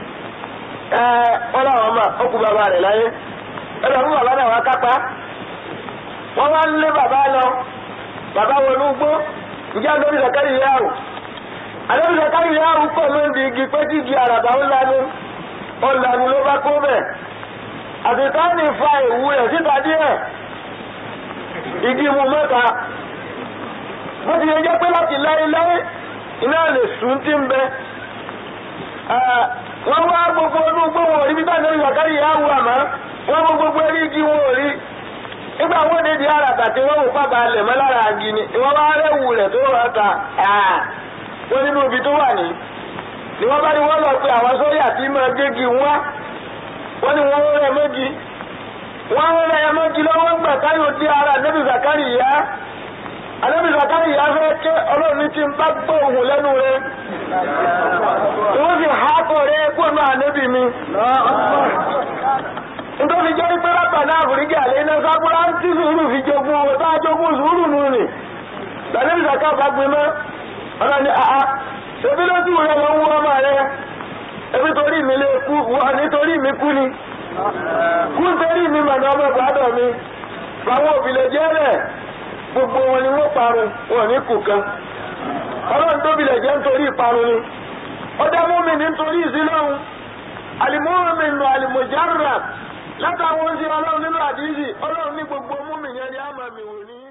wọ́n láwọn ọmọ ọkù bàbá rẹ̀ láyé ẹ̀rọ fún bàbá náà wá kápá wọ́n wá ń lé bàbá lọ bàbá wọnú gbó ǹjẹ́ àdóbi sàkárì yáàrù àdóbi sàkárì yáàrù pọ̀ ló ń di igi pé kí igi àràbà ó lanu ó lanu ló bá kó bẹ̀ àtìká ní fa ìwú rẹ̀ síta díẹ̀ igi mu mẹ́ta bó ti yẹ jẹ́ pé láti láéláé iná lè sùn tí ń bẹ wọ́n wá gbogbo ọdún gbóhùn òrí bí táwọn ènìyàn kárí ìyá wù àmọ́ wọ́n mú gbogbo eré igi wọn ò rí nígbà wọ́n dé di ara tàbí wọ́n mú pápá lẹ̀ mọ́ lára agi ni wọ́n bá rẹ̀wù rẹ̀ tó rọ̀ ta wọ́n nínú ibi tó wà ní ni wọ́n bá ní wọ́n lọ pé àwọn sóyà tí máa gégi wá wọ́n ní wọ́n rẹ̀ méjì wọ́n rẹ̀ méjì lọ́wọ́ gbà táyọ̀ dé ara níbi zakari yá àdébí zakari yà fẹ́ ké ọlọ́run ní tí ń bá gbọ́ òhun lẹ́nu rẹ̀ wọ́n sì há kọ́ rẹ̀ kó náà níbi mi. nítorí jẹ́ pé rábà náà àfìríkì àlẹ́ iná sábúrá ń tí sùúrù fi jogún owó tá a jogún sùúrù nù ni. àdébí zakari bá gbin mọ́ ọ̀nà ni àá ṣebí lójú rẹ̀ ló ń wú ọmọ rẹ̀ ebi torí mi lè kú wọ́n nítorí mi kú ni kú nítorí mi mọ̀nà ọmọ ìbàdàn mi làwọn òbí lè jẹ́ rẹ̀ gbogbo wọn ni wọ́n parun wọn ní kù kan ọlọ́run tóbi lẹ̀ jẹ́ nítorí ìparun ni ọdẹ múmi nítorí ìsílọ́hun àlìmúmi nù àlìmọ̀járà látàwọn oúnjẹ ọlọ́run nínú àdíjì ọlọ́run ní gbogbo múmi yẹn ni a máa mi wò ní.